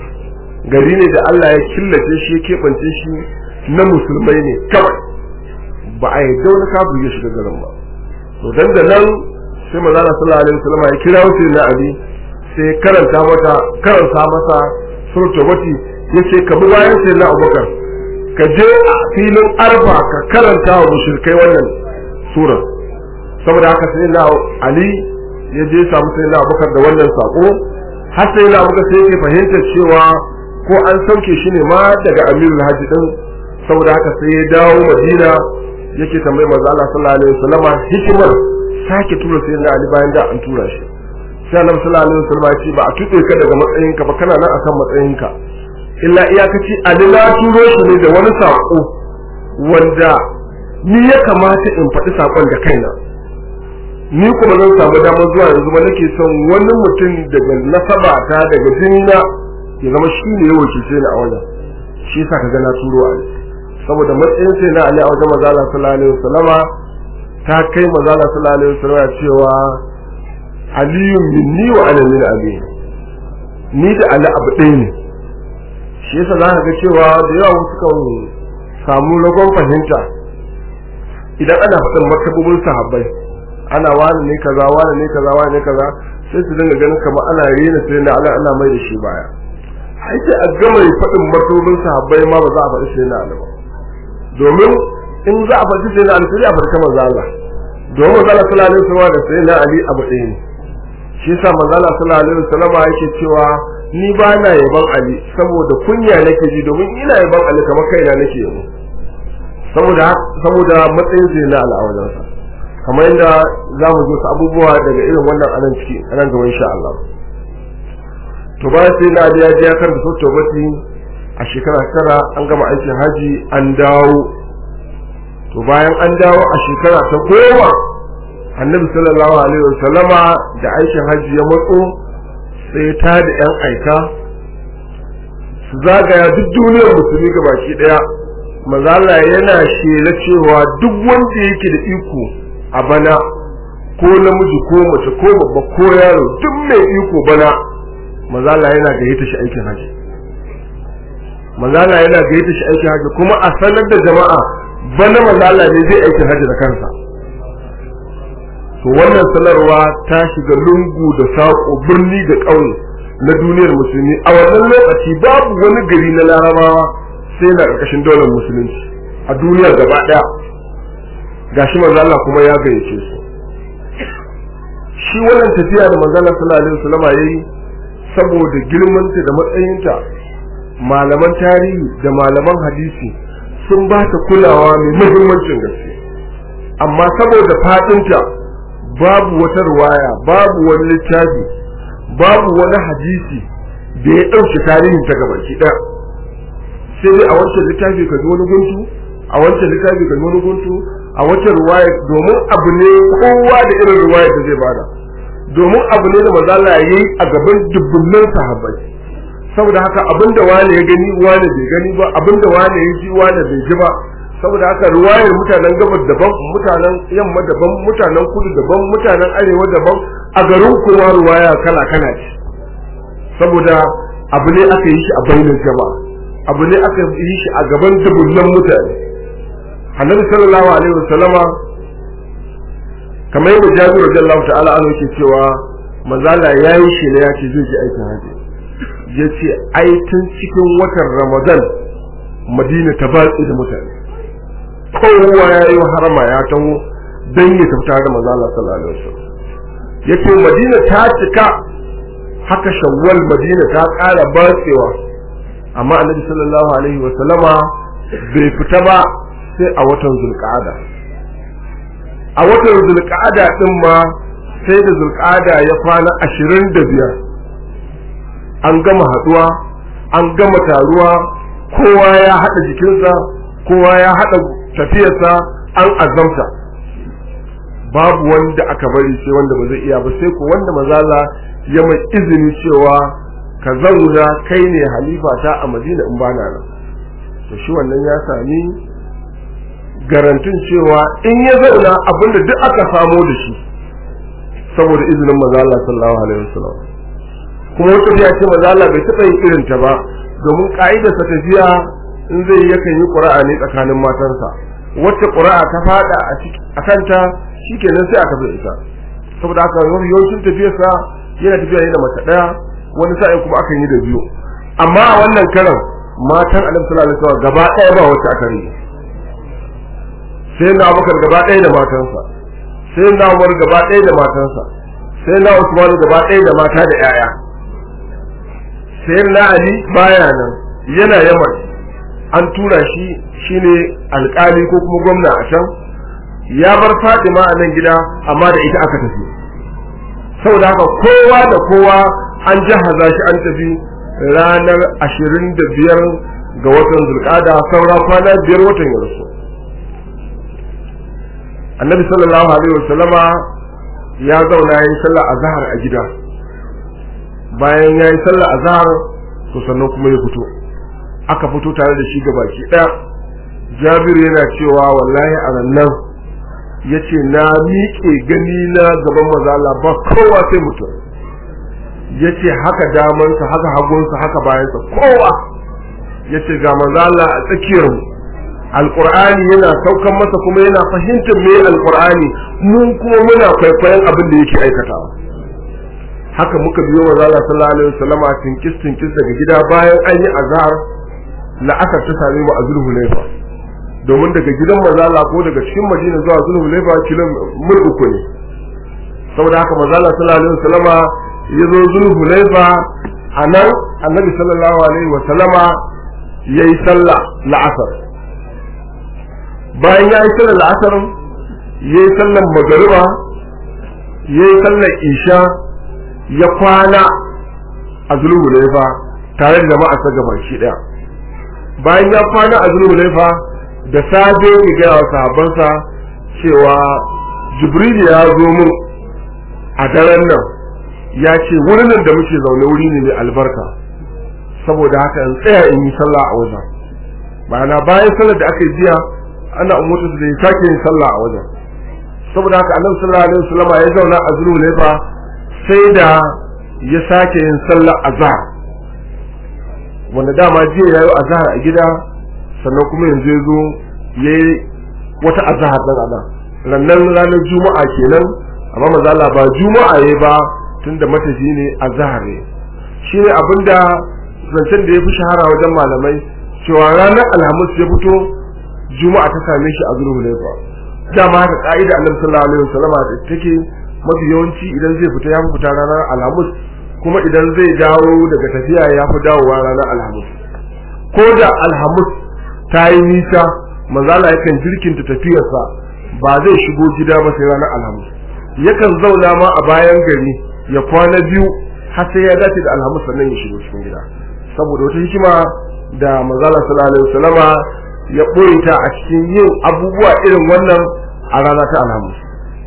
gari ne da Allah ya killace shi ya keɓance shi na musulmai ne kawai ba a yi wani kafin ya shiga garin ba to dan da nan sai manzo Allah sallallahu alaihi wasallam ya kira wuce na abi sai karanta mata karanta masa suratul wati yace ka bi bayan sai na Abubakar ka je a filin arfa ka karanta wa mushrikai wannan sura saboda haka sai na Ali ya je samu sai na Abubakar da wannan sako har sai na Abubakar sai yake fahimtar cewa ko an sauke shi ne ma daga Amirul Hajji din saboda haka sai ya dawo Madina yake tambayi manzo Allah sallallahu alaihi wasallama hikimar sake tura sai na Ali bayan da an tura shi sai Annabi sallallahu alaihi wasallama ya ce ba a tuɓe ka daga matsayinka ba kana nan akan matsayinka illa iyakaci Ali na turo shi ne da wani sako wanda ni ya kamata in faɗi sakon da kaina ni kuma zan samu damar zuwa yanzu ba nake son wani mutum daga nasaba ta daga jinna ya zama shi ne ya wakilce ni a wajen shi yasa ka ga na turo Ali saboda matsayin sai na Ali a wajen manzo Allah sallallahu alaihi wasallama ta kai manzo Allah sallallahu alaihi wasallama cewa aliyu minni wa ana min abi ni da Ali abu ɗaya ne shi yasa za ka ga cewa da yawa wasu kan samu ragon fahimta idan ana faɗin martabobin sahabbai ana wani ne kaza wani ne kaza wani ne kaza sai su dinga ganin kamar ana rena sai na Allah ana mai da shi baya ai sai a gama faɗin martabobin sahabbai ma ba za a faɗi sai na Allah ba domin in za a faɗi sai na Ali sai a faɗi kamar Allah domin manzo Allah sallallahu alaihi wasallam da sai na Ali abu ɗaya ne shi yasa manzo Allah sallallahu alaihi wasallam yake cewa ni ba na yaban Ali saboda kunya nake ji domin ina yaban Ali kamar kaina nake yabo saboda saboda matsayin sai na al'awarin sa kamar yadda za mu zo su abubuwa daga irin wannan anan ciki anan gaba insha Allah to ba sai na ya je ya karanta sautin bati a shekara tara an gama aikin haji an dawo to bayan an dawo a shekara ta goma annabi sallallahu alaihi wasallama da aikin haji ya matso sai ta da yan aika su zagaya duk duniyar musulmi ga baki daya mazala yana shela cewa duk wanda yake da iko a bana ko namiji ko mace ko babba ko yaro duk mai iko bana mazala yana gayyata shi aikin haji mazala yana gayyata shi aikin haji kuma a sanar da jama'a bana mazala ne zai aikin haji da kansa to wannan sanarwa ta shiga lungu da saƙo birni da ƙauye na duniyar musulmi a wannan lokaci babu wani gari na larabawa sai na ƙarƙashin daular musulunci a duniya gaba ɗaya gashi manzo Allah kuma ya gayyace su shi wannan tafiya da manzo Allah sallallahu alaihi wasallam yayi saboda girmanta da matsayinta malaman tarihi da malaman hadisi sun ba ta kulawa mai muhimmancin gaske amma saboda fadinta babu wata ruwaya babu wani littafi babu wani hadisi da ya ɗauke tarihin ta gabaki ɗaya sai dai a wancan littafi ka ji wani guntu a wancan littafi ka ji wani guntu a wata ruwaya domin abu ne kowa da irin ruwaya da zai bada domin abu ne da mazala ya yi a gaban dubbunan sahabbai saboda haka abinda wani ya gani wani bai gani ba abinda wani ya ji wani bai ji ba saboda haka ruwayar mutanen gabas daban mutanen yamma daban mutanen kudu daban mutanen arewa daban a garin kuma ruwaya kala kala ce saboda abu ne aka yi shi a bainin jama'a abu ne aka yi shi a gaban dubunnan mutane annabi sallallahu alaihi wasallama kamar yadda jabir radiyallahu ta'ala anhu yake cewa mazala yayi shi ne ya ce zai ji aikin haji ya ce ai tun cikin watan ramadan madina ta batsi da mutane kowa ya yi harama ya taho don ya tafi tare da mazala sallallahu alaihi wasallam ya ce madina ta cika haka shawwal madina ta ƙara batsewa amma annabi sallallahu alaihi wasallama bai fita ba sai a watan zulqa'ada a watan zulqa'ada din ma sai da zulqa'ada ya kwana ashirin da biyar an gama haduwa an gama taruwa kowa ya haɗa jikinsa kowa ya haɗa tafiyarsa an azamta babu wanda aka bari sai wanda ba zai iya ba sai ko wanda mazala ya mai izini cewa ka zauna kai ne halifa ta a madina in bana nan to shi wannan ya sami garantin cewa in ya zauna abinda duk aka samo da shi saboda izinin maza Allah sallallahu alaihi wasallam kuma wata ya ce maza Allah bai taɓa yin irin ta ba domin ka'idarsa tafiya in zai yi yakan yi ƙura'a ne tsakanin matansa wacce ƙura'a ta faɗa a kanta shikenan sai aka bai ita saboda haka yawancin tafiyarsa yana tafiya ne da mace ɗaya wani sa'in kuma akan yi da biyu amma a wannan karan matan annabi sallallahu alaihi wasallam gaba ɗaya ba wacce aka rige sai na abubakar gaba ɗaya da matansa sai na umar gaba ɗaya da matansa sai na usman gaba ɗaya da mata da yaya sai na ali baya nan yana yaman an tura shi shine alƙali ko kuma gwamna a can ya bar fatima a nan gida amma da ita aka tafi saboda haka kowa da kowa an jahaza shi an tafi ranar ashirin da biyar ga watan zulƙada saura kwana biyar watan ya rasu annabi sallallahu alaihi wasallama ya zauna ya yi sallah azhar a gida bayan ya yi sallah azhar to sannan kuma ya fito aka fito tare da shi gabaki ɗaya jabiru yana cewa wallahi a nan ya ce na miƙe gani na gaban mazala ba kowa sai mutum ya ce haka damansa haka hagunsa haka bayansa kowa ya ce ga mazala a tsakiyar alƙur'ani yana saukan masa kuma yana fahimtar me alƙur'ani mun kuma muna kwaikwayon abin da yake aikatawa haka muka biyo mazala sallallahu alaihi wasallam tinkis tinkis daga gida bayan an yi azhar la'asar ta same mu a zulhulaifa domin daga gidan mazala ko daga cikin madina zuwa zulhulaifa kilom mil uku ne saboda haka mazala sallallahu alaihi wasallama ya zo zulhulaifa a nan annabi sallallahu alaihi wasallama ya yi sallah la'asar bayan ya yi sallah la'asar ya yi sallar magariba ya yi sallar isha ya kwana a zulhulaifa tare da jama'a ta gaba shi daya bayan ya kwana a zulhulaifa da safe ya gaya wa sahabbansa cewa jibril ya zo mun a daren nan ya ce wurin da muke zaune wuri ne mai albarka saboda haka in tsaya in yi sallah a wajen ma'ana bayan sallar da aka yi jiya ana umarta su da ya sake yin sallah a wajen saboda haka annabi sallallahu alaihi wasallam ya zauna a zulhulaifa sai da ya sake yin sallah azhar wanda dama jiya yayi azhar a gida sannan kuma yanzu ya zo ya yi wata azahar ɗan adam rannan ranar juma'a kenan amma maza Allah ba juma'a ya ba tun da matafi ne azahar ne shi ne abinda zancen da ya fi shahara wajen malamai cewa ranar alhamis ya fito juma'a ta same shi a zurhu laifa dama haka ka'ida annabi sallallahu alaihi wasallama da take mafi yawanci idan zai fita ya fi fita ranar alhamis kuma idan zai dawo daga tafiya ya fi dawowa ranar alhamis ko da alhamis ta yi nisa manzala yakan jirkinta tafiyarsa ba zai shigo gida ba sai ranar alhamis yakan zauna ma a bayan gari ya kwana biyu har sai ya dace da alhamis sannan ya shigo cikin gida saboda wata hikima da manzala sallallahu alaihi wasallama ya ɓoye ta a cikin yin abubuwa irin wannan a rana ta alhamis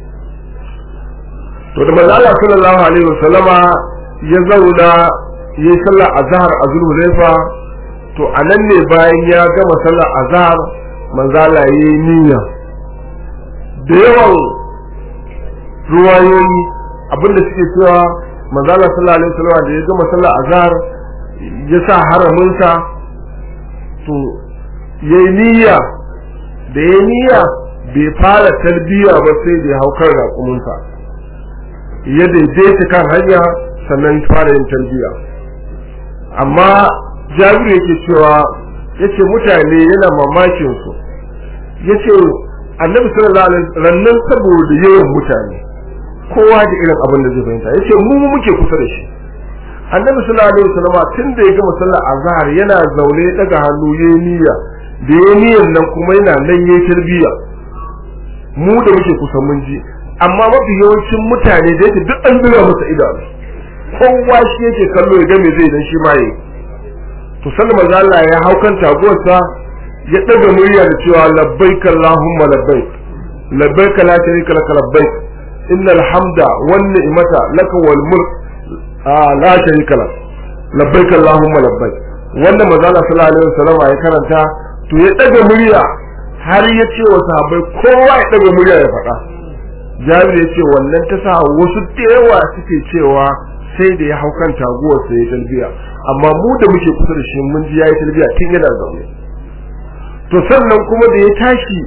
to da manzala sallallahu alaihi wasallama ya zauna ya yi sallar azhar a zulhulaifa to a nan ne bayan ya gama sallar azhar manzala ya yi niyya da yawan ruwayoyi abinda suke cewa manzala sallallahu alaihi wasallam da ya gama sallar azhar ya sa haraminsa to ya yi niyya da ya niyya bai fara talbiya ba sai da ya hau kan raƙuminsa ya daidaita kan hanya sannan fara yin talbiya amma jabiru yake cewa yace mutane yana mamakin su yace annabi sallallahu alaihi wasallam saboda yawan mutane kowa da irin abin da zai fahimta yace mu mu muke kusa da shi annabi sallallahu alaihi wasallam tun da ya gama sallar azhar yana zaune daga hannu yayi niyya da yayi niyyan nan kuma yana nan yayi tarbiyya mu da muke kusa mun ji amma mafi yawancin mutane da yake duk an zura masa idanu kowa shi yake kallo ya ga me zai dan shi ma yi to sallar manzo Allah ya hau kan taguwarsa ya daga murya da cewa labbaik allahumma labbaik labbaik la sharika lak labbaik innal hamda wan ni'mata lak wal mulk la sharika lak labbaik allahumma labbaik wanda manzo Allah sallallahu alaihi wasallam ya karanta to ya daga murya har ya ce wa sahabbai kowa ya ɗaga murya ya faɗa jabir ya ce wannan ta sa wasu da yawa suke cewa sai da ya hau kan taguwar sai ya talbiya amma mu da muke kusa da shi mun ji yayi talbiya tun yana zaune to sannan kuma da ya tashi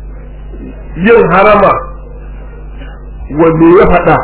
yin harama wanda ya faɗa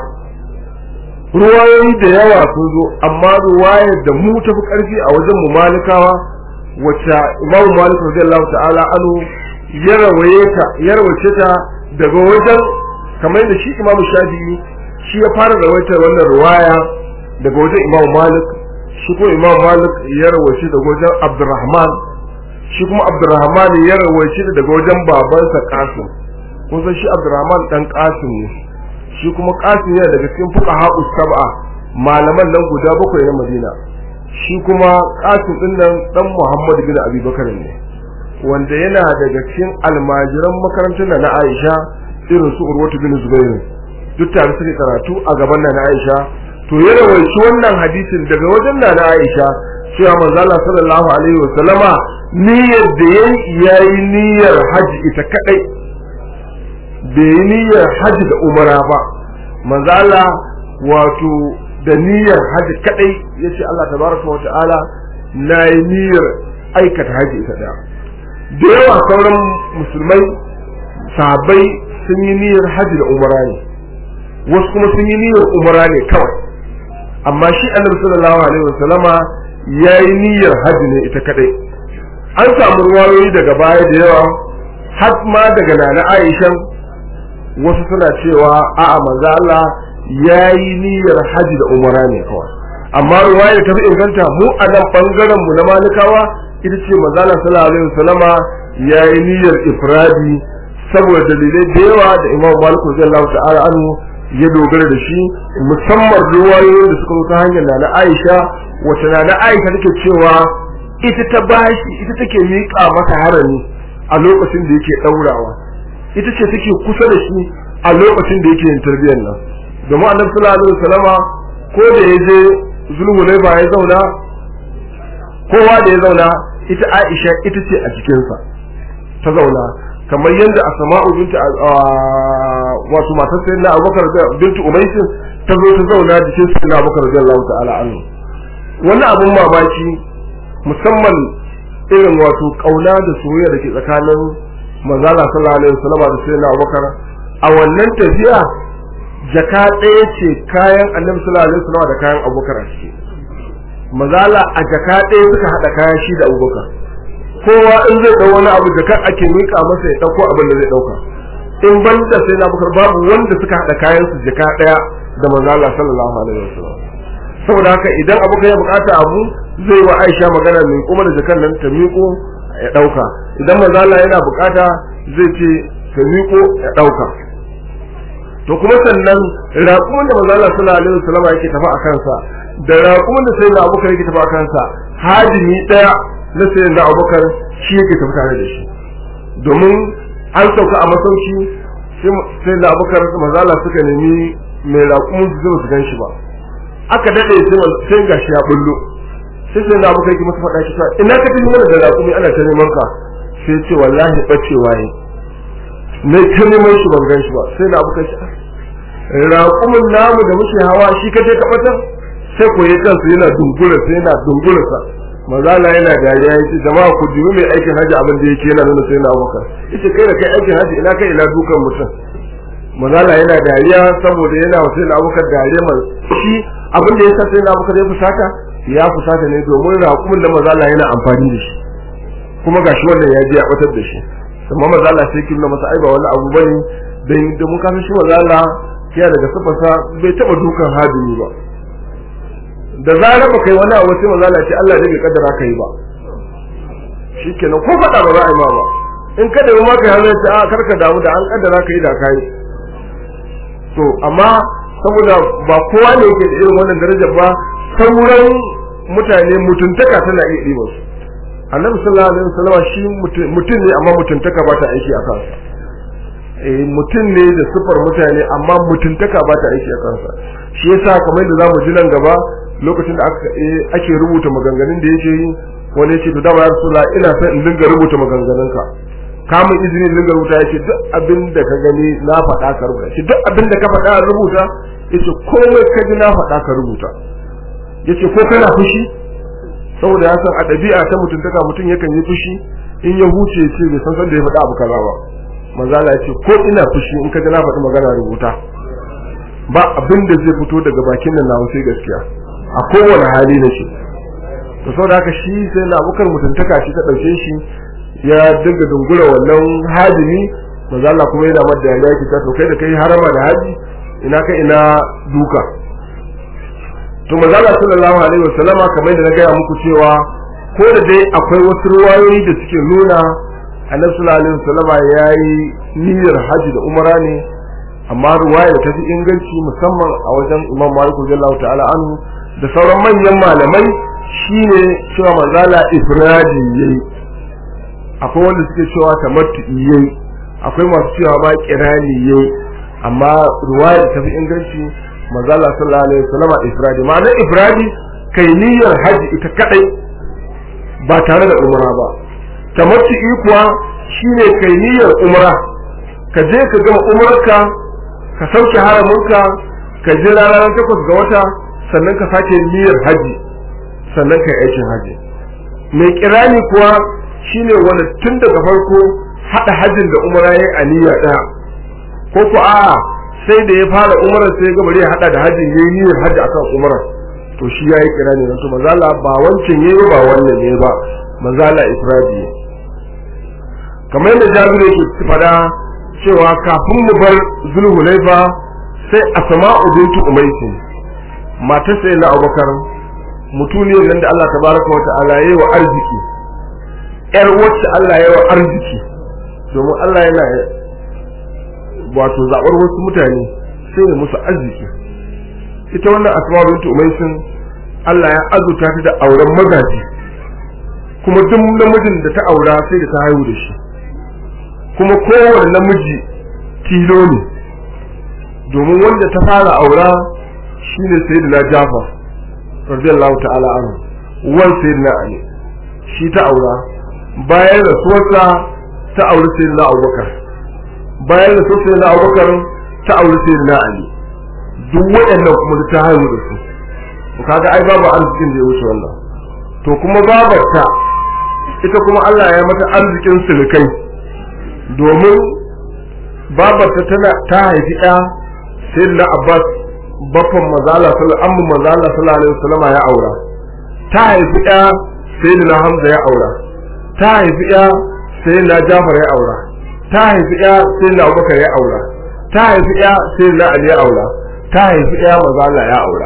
ruwayoyi da yawa sun zo amma ruwayar da mu tafi ƙarfi a wajen mu malikawa wacce imamu malik radiyallahu ta'ala anhu ya rawaye ta ya rawace ta daga wajen kamar da shi imamu shafi'i shi ya fara rawaitar wannan ruwaya daga wajen imamu malik shi kuma imamu malik ya rawace daga wajen abdurrahman shi kuma abdurrahman ya rawace daga wajen babansa qasim kun san shi abdurrahman dan qasim ne shi kuma qasim yana daga cikin fuqaha sab'a malaman nan guda bakwai na madina shi kuma qasim din nan dan muhammad bin abi bakar ne wanda yana daga cikin almajiran makarantar na aisha irin su urwatu bin zubair duk tare suke karatu a gaban na aisha to ya rawaici wannan hadisin daga wajen na aisha cewa manzo Allah sallallahu alaihi wasallama niyyar da yayi yayi niyyar haji ita kadai bai yi niyyar haji da umara ba manzo Allah wato da niyyar haji kadai yace Allah tabaraka wa ta'ala na yi niyyar aikata haji ita daya da yawa sauran musulmai sahabbai sun yi niyyar haji da umara ne wasu kuma sun yi niyyar umara ne kawai amma shi annabi sallallahu alaihi wasallama ya yi niyyar haji ne ita kadai an samu ruwayoyi daga baya da yawa har ma daga nana Aisha wasu suna cewa a'a manzo Allah yayi niyyar haji da umara ne kawai amma ruwaya ta fi inganta mu a nan bangaren mu na malikawa ita ce manzo Allah sallallahu alaihi wasallama yayi niyyar ifradi saboda dalilai da yawa da Imam Malik radiyallahu ta'ala anhu ya dogara da shi musamman ruwayoyin da suka ta hanyar na Aisha wata na Aisha take cewa ita ta bashi ita take miƙa masa harami a lokacin da yake daurawa ita ce take kusa da shi a lokacin da yake yin tarbiyyar nan domin annabi sallallahu alaihi wasallama ko da ya je zulhulaifa ya zauna kowa da ya zauna ita Aisha ita ce a cikinsa ta zauna kamar yadda Asma'u binti wato matar sayyidina Abubakar binti Umayr ta zo ta zauna jikin sayyidina Abubakar radiyallahu ta'ala anhu wani abun mamaki musamman irin wato kauna da soyayya da ke tsakanin manzala sallallahu alaihi wasallam da sayyidina Abubakar a wannan tafiya jaka ɗaya ce kayan annabi sallallahu alaihi wasallam da kayan Abubakar a ciki manzala a jaka ɗaya suka hada kayan shi da Abubakar kowa in zai dau wani abu jaka ake mika masa ya dauko abin da zai dauka in banda sai na Abubakar babu wanda suka hada kayan su jaka ɗaya da manzala sallallahu alaihi wasallam saboda haka idan Abubakar ya bukata abu zai wa Aisha magana mai kuma da jakan nan ta miƙo ya dauka idan manzala yana bukata zai ce ka miƙo ya dauka to kuma sannan raƙumin da manzala sallallahu alaihi wasallam yake tafi a kansa da raƙumin da sayyidina Abubakar yake tafi a kansa hadimi daya na sayyidina Abubakar shi yake tafi tare da shi domin an sauka a masauki sai sayyidina Abubakar manzala suka nemi mai raƙumin su zai su gan shi ba aka dade sai gashi ya bullo sai sai na muka yi masa faɗa shi ina ka tafi mana da raƙumi ana ta neman ka sai ce wallahi bacewa yi na ta neman shi ban gan shi ba sai na muka shi raƙumin namu da muke hawa shi ka je ka batar sai ko ya kansa yana dungura sai yana dungura sa mazala yana dariya yace jama'a ku dubi mai aikin haji abin da yake yana nuna sai na abubakar yace kai da kai aikin haji ina kai ina dukan mutum mazala yana dariya saboda yana sai na abubakar dariya mai shi abin da yasa sai na abubakar ya fusata ya fusata ne domin raƙumin da mazala yana amfani da shi kuma gashi wannan ya je ya batar da shi amma mazala sai kin masa ai ba wani abu bane dan da mun kasa shi mazala ya daga sifasa bai taba dukan hadimi ba da zarar ba kai wani abu sai mazala ce Allah ne bai kaddara kai ba shikenan ko fada ba za a yi ma ba in ka da ma kai hanzar a karka damu da an kaddara kai da kai to amma saboda ba kowa ne yake da irin wannan darajar ba sauran mutane mutuntaka tana iya ɗiba su annabi sallallahu alaihi wasallam shi mutum ne amma mutuntaka ba ta aiki a kansa eh mutum ne da sufar mutane amma mutuntaka ba ta aiki a kansa shi yasa kamar da zamu ji nan gaba lokacin da ake rubuta maganganun da yake yi wani yake to dama ya rasulullah ina son in dinga rubuta maganganunka kamun izini dinga rubuta yace duk abin da ka gani na faɗa ka rubuta yace duk abin da ka faɗa a rubuta yace komai ka ji na faɗa ka rubuta yace ko kana fushi saboda ya san a ɗabi'a ta mutuntaka mutum yakan yi fushi in ya huce ce bai san san da ya faɗa abu kaza ba manzo Allah yace ko ina fushi in ka ji na faɗi magana rubuta ba abin da zai fito daga bakin nan nawa sai gaskiya a kowane hali na shi to saboda haka shi sai na abukar mutuntaka shi ta ɗauke shi ya dinga dungura wannan hajimi manzo Allah kuma yana madda ya yaki ta to kai da kai harama da haji ina ka ina duka to manzo Allah sallallahu alaihi wasallama kamar da na gaya muku cewa ko da dai akwai wasu ruwayoyi da suke nuna annabi sallallahu alaihi wasallama yayi niyyar haji da umara ne amma ruwaya ta fi inganci musamman a wajen Imam Malik radiyallahu ta'ala anhu da sauran manyan malamai shine cewa manzala ifradi yayi akwai wanda suke cewa tamattu yayi akwai masu cewa ma kirani yayi amma ruwaya ta fi inganci manzala sallallahu alaihi wasallam ifradi ma'anar ifradi kai niyyar haji ita kadai ba tare da umra ba tamattu kuwa shine kai niyyar umra ka je ka gama umrarka ka sauke haramunka ka ji ranar takwas ga wata sannan ka sake niyyar haji sannan ka aikin haji mai kirani kuwa shine wanda tun daga farko hada hajjin da umara yayi a niyya daya ko ko a sai da ya fara umara sai ya gaba ya hada da hajjin yayi niyyar haji akan umara to shi yayi kirani nan to manzala ba wancan yayi ba wannan yayi ba manzala ifradi kamar yadda Jabiru yake fada cewa kafin mu bar zulhulaifa sai asma'u bintu umaysi matar sai na abubakar mutuniyar nan da Allah tabaraka wa ta'ala yayi wa arziki yar wacce Allah yayi wa arziki domin Allah yana wato zabar wasu mutane sai ne musu arziki ita wannan asma'u bintu umaysi Allah ya azuta ta da auren magaji kuma duk namijin da ta aura sai da ta haihu da shi kuma kowane namiji tilo ne domin wanda ta fara aura shine sayyidina Jafar radiyallahu ta'ala anhu wan sayyidina Ali shi ta aura bayan rasuwarsa ta auri sayyidina Abubakar bayan rasuwar sayyidina Abubakar ta auri sayyidina Ali duk waɗannan kuma ta haihu da su to kaga ai babu arzikin da ya wuce wannan to kuma babarta ita kuma Allah ya mata arzikin sulukai domin babarta tana ta haifi ɗa sai na abbas baffan mazala amma mazala sallallahu alaihi wasallama ya aura ta haifi ɗa sai na hamza ya aura ta haifi ɗa sai na jafar ya aura ta haifi ɗa sai na abubakar ya aura ta haifi ɗa sai na ali ya aura ta haifi ɗa mazala ya aura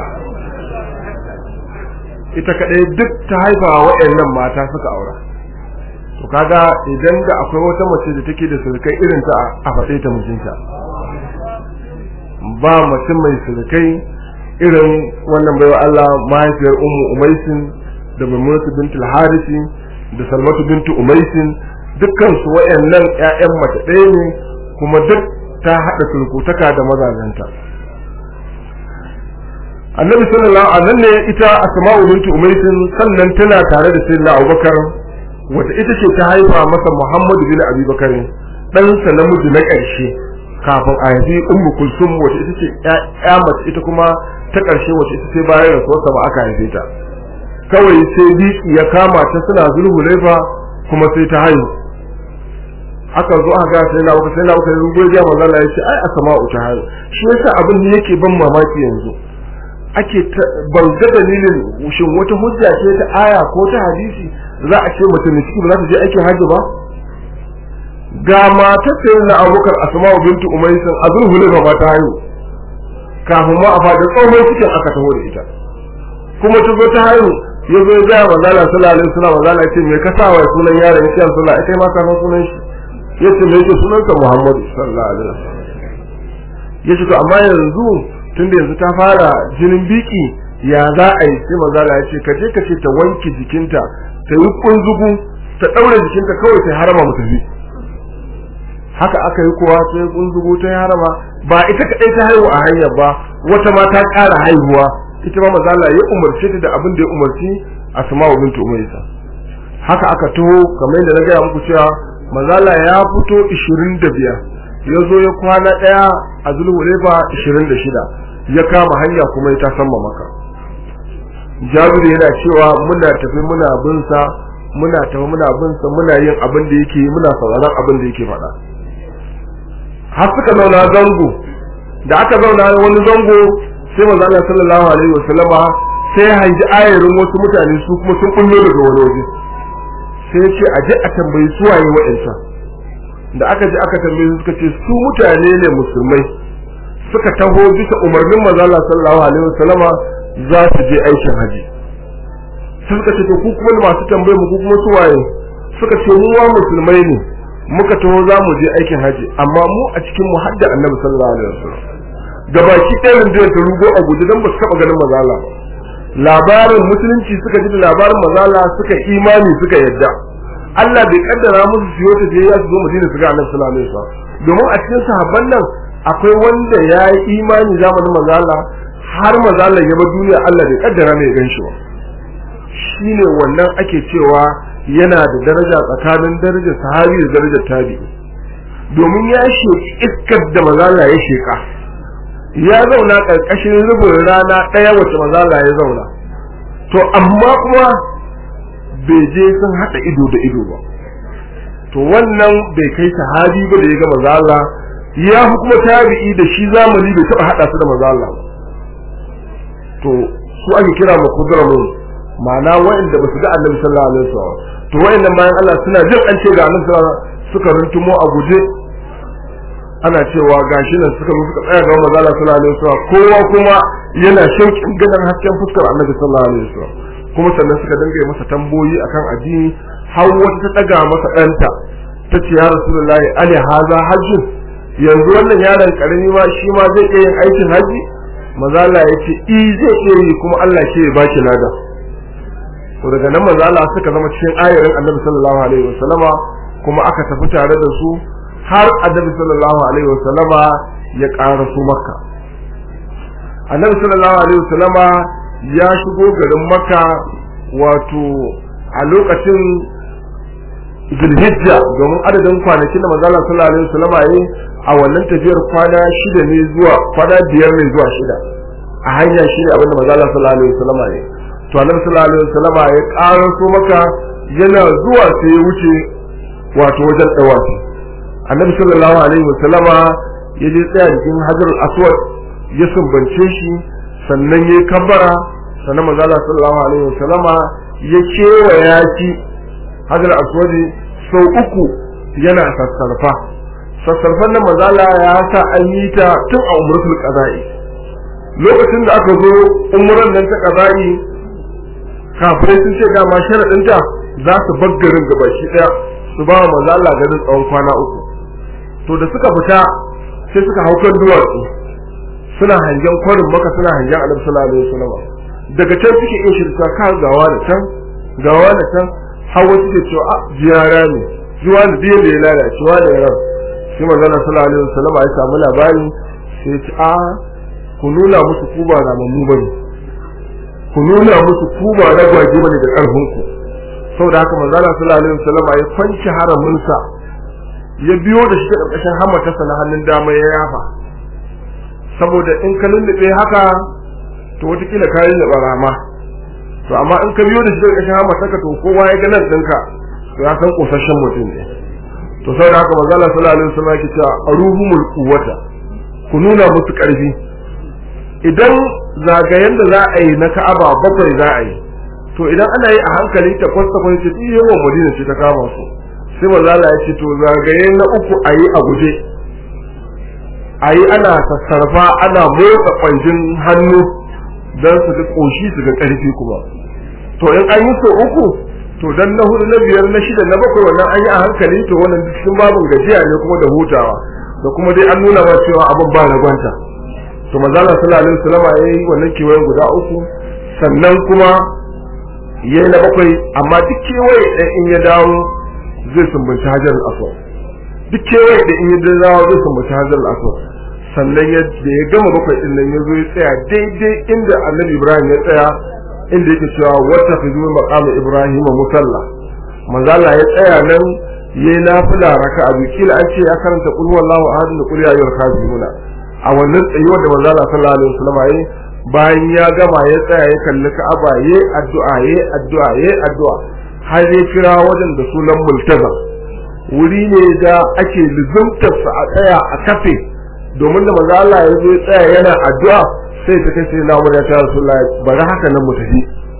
ita kadai duk ta haifa waɗannan mata suka aura to kaga idan da akwai wata mace da take da surukai irin ta a faɗe ta mijinta ba mace mai surukai irin wannan baiwa Allah mahaifiyar ummu umaisin da maimunatu bintul harisi da salmatu bintu umaisin dukkan su wayannan ƴaƴan mace ɗaya ne kuma duk ta haɗa surkutaka da mazajenta annabi sallallahu alaihi wasallam ne ita asma'u bintu umaisin sannan tana tare da sayyidina abubakar wata ita ce ta haifa masa Muhammadu bin Abi Bakar ɗansa namiji na ƙarshe kafin a haifi Ummu Kulsum wata ita ce ƴa mace ita kuma ta ƙarshe wata ita ce bayan rasuwarsa ba aka haife ta kawai sai biki ya kama ta suna zulhulaifa kuma sai ta haihu aka zo aka sai na uku sai na uku yanzu gobe ya manzo Allah ya ce ai asma'u ta haihu shi yasa abin da yake ban mamaki yanzu ake ban ga dalilin shin wata hujja ce ta aya ko ta hadisi za a ce mutum ciki ba za ta je aikin hajji ba ga matar sai na abokar asma'u bintu umaysin azul hulaifa ba ta haihu kafin ma a faɗi tsohon cikin aka taho da ita kuma ta zo ta haihu ya zo ya ga manzala sallallahu alaihi wasallam manzala ya ce me ka sa wa sunan yaron ya ce sallallahu alaihi ma ka san sunan shi ya ce me yake sunansa muhammadu sallallahu alaihi wasallam ya ce to amma yanzu tunda yanzu ta fara jinin biki ya za a yi sai manzala ya ce ka je ka ce ta wanke jikinta ta yi kunzugu ta daure jikinta kawai ta harama mu tafi haka aka yi kowa ta yi kunzugu ta yi harama ba ita kadai ta haihu a hanyar ba wata ma ta ƙara haihuwa ita ma manzala ya umarce ta da abin da ya umarci asma'u bintu umaysa haka aka taho kamar yadda na gaya muku cewa manzala ya fito 25 ya zo ya kwana daya a zulhulaifa 26 ya kama hanya kuma ya tasamma maka jabiru yana cewa muna tafi muna bin sa muna tafi muna bin sa muna yin abin da yake muna sauraron abin da yake faɗa har suka zauna zango da aka zauna wani zango sai manzo Allah sallallahu alaihi wasallama sai hanji ayarin wasu mutane su kuma sun kullo daga wani waje sai ya ce a je a tambayi su waye wa'ansa da aka je aka tambaye su suka ce su mutane ne musulmai suka taho bisa umarnin manzo Allah sallallahu alaihi wasallama za su je aikin haji sai suka ce to ku kuma masu tambaye mu ku kuma su waye suka ce mu wa musulmai ne muka taho za mu je aikin haji amma mu a cikin mu hadda annabi sallallahu alaihi wasallam gabaki ɗaya rundunar ta rugo a guji don ba su taɓa ganin mazala ba labarin musulunci suka ji da labarin mazala suka imani suka yadda Allah bai kaddara musu su yota je ya su zo Madina su ga Annabi sallallahu alaihi wasallam domin a cikin sahabban nan akwai wanda ya yi imani zamanin mazala har mazala ya bar duniya Allah bai kaddara mai gan shi ba shine wannan ake cewa yana da daraja tsakanin darajar sahabi da darajar tabi'i domin ya sheki iskar da mazala ya sheka ya zauna ƙarƙashin rubin rana ɗaya wacce mazala ya zauna to amma kuma bai je sun haɗa ido da ido ba to wannan bai kai sahabi ba da ya ga mazala ya fi kuma tabi'i da shi zamani bai taɓa haɗa su da mazala ba to su ake kira ma kudramun ma'ana wa'anda ba su ga annabi sallallahu alaihi wasallam to wa'annan bayan Allah suna jin an ce ga annabi sallallahu suka runtumo a guje ana cewa gashi nan suka suka tsaya ga manzo Allah sallallahu alaihi wasallam kowa kuma yana shauƙin ganin hasken fuskar Annabi sallallahu alaihi wasallam kuma sannan suka dinga yi masa tamboyi akan addini har wata ta daga masa ɗanta ta ce ya rasulullahi ali haza hajjun yanzu wannan yaron karami ma shi ma zai iya yin aikin haji manzo Allah ya ce i zai iya yi kuma Allah ke ya baki lada to daga nan manzo Allah suka zama cikin ayarin Annabi sallallahu alaihi wasallama kuma aka tafi tare da su har annabi sallallahu alaihi wasallama ya ƙara su makka annabi sallallahu alaihi wasallama ya shigo garin makka wato a lokacin zulhijja domin adadin kwanakin da manzo sallallahu alaihi wasallama yayi a wannan tafiyar kwana shida ne zuwa kwana biyar ne zuwa shida a hanya shi ne abinda manzo sallallahu alaihi wasallama yayi to annabi sallallahu alaihi wasallama ya ƙara su makka yana zuwa sai ya wuce wato wajen dawafi annabi sallallahu alaihi wasallama ya je tsaya jikin hajar aswad ya sumbance shi sannan ya kabbara sannan manzo Allah sallallahu alaihi wasallama ya kewaya shi hajar aswad sau uku yana sassarfa sassarfan nan manzo Allah ya sa an yi ta tun a umratul qada'i lokacin da aka zo umran nan ta qada'i kafirai sun ce dama sharadin ta za su baggarin gaba shi daya su ba wa manzo Allah ganin tsawon kwana uku to da suka fita sai suka hau kan duwatsu suna hangen kwarin maka suna hangen annabi sallallahu alaihi wasallam daga can suke iya shirka ka gawa da can gawa da can har wasu ke cewa a ziyara ne zuwa da biyan da ya lalace wa da ran sai manzo Allah sallallahu alaihi wasallam ya samu labari sai ya ce a ku nuna musu ku ba ramammu bane ku nuna musu ku ba ragwaje bane da karfin ku saboda haka manzo Allah sallallahu alaihi wasallam ya kwanci haramin sa ya biyo da shi karkashin hammatarsa na hannun dama ya yafa saboda in ka lullube haka to watakila ka yi rama to amma in ka biyo da shi karkashin hammatarka to kowa ya ga nan ɗinka to ya san kosashen mutum ne to saboda haka manzo Allah sallallahu alaihi wasallam yake cewa aruhumul quwwata ku nuna musu karfi idan zagayen da za a yi na Ka'aba bakwai za a yi to idan ana yi a hankali ta kwasta kwanci yawan Madina ce ta kama su sai manzo Allah ya ce to zagaye na uku ayi a guje ayi ana sassarfa ana motsa kwanjin hannu dan su ga koshi su ga karfi kuma to in an yi so uku to dan na hudu na biyar na shida na bakwai wannan an yi a hankali to wannan cikin babin gajiya ne kuma da hutawa da kuma dai an nuna ma cewa abin ba na gwanta to manzo Allah sallallahu alaihi wasallam yayi wannan kewayen guda uku sannan kuma yayi na bakwai amma duk kewaye ɗaya in ya dawo zai sumbanci hajar aswad duk kewaye da in ya dawo zai sumbanci hajar aswad sannan ya da ya gama bakwai din nan ya zo ya tsaya daidai inda annabi ibrahim ya tsaya inda yake cewa wata fi zuwa maqamu ibrahim musalla manzo Allah ya tsaya nan yayi nafila raka'a biyu kila an ce ya karanta qul huwallahu ahad da qul ya ayyuhal kafiruna a wannan tsayuwar da manzo Allah sallallahu alaihi wasallam yayi bayan ya gama ya tsaya ya kalli Ka'aba yayi addu'a yayi addu'a yayi addu'a har ya kira wajen da sunan multaza wuri ne da ake luzumtar sa a tsaya a kafe domin da manzo Allah ya zo ya tsaya yana addu'a sai ta kai sai na umar ya ce Rasulullahi bari haka nan mu tafi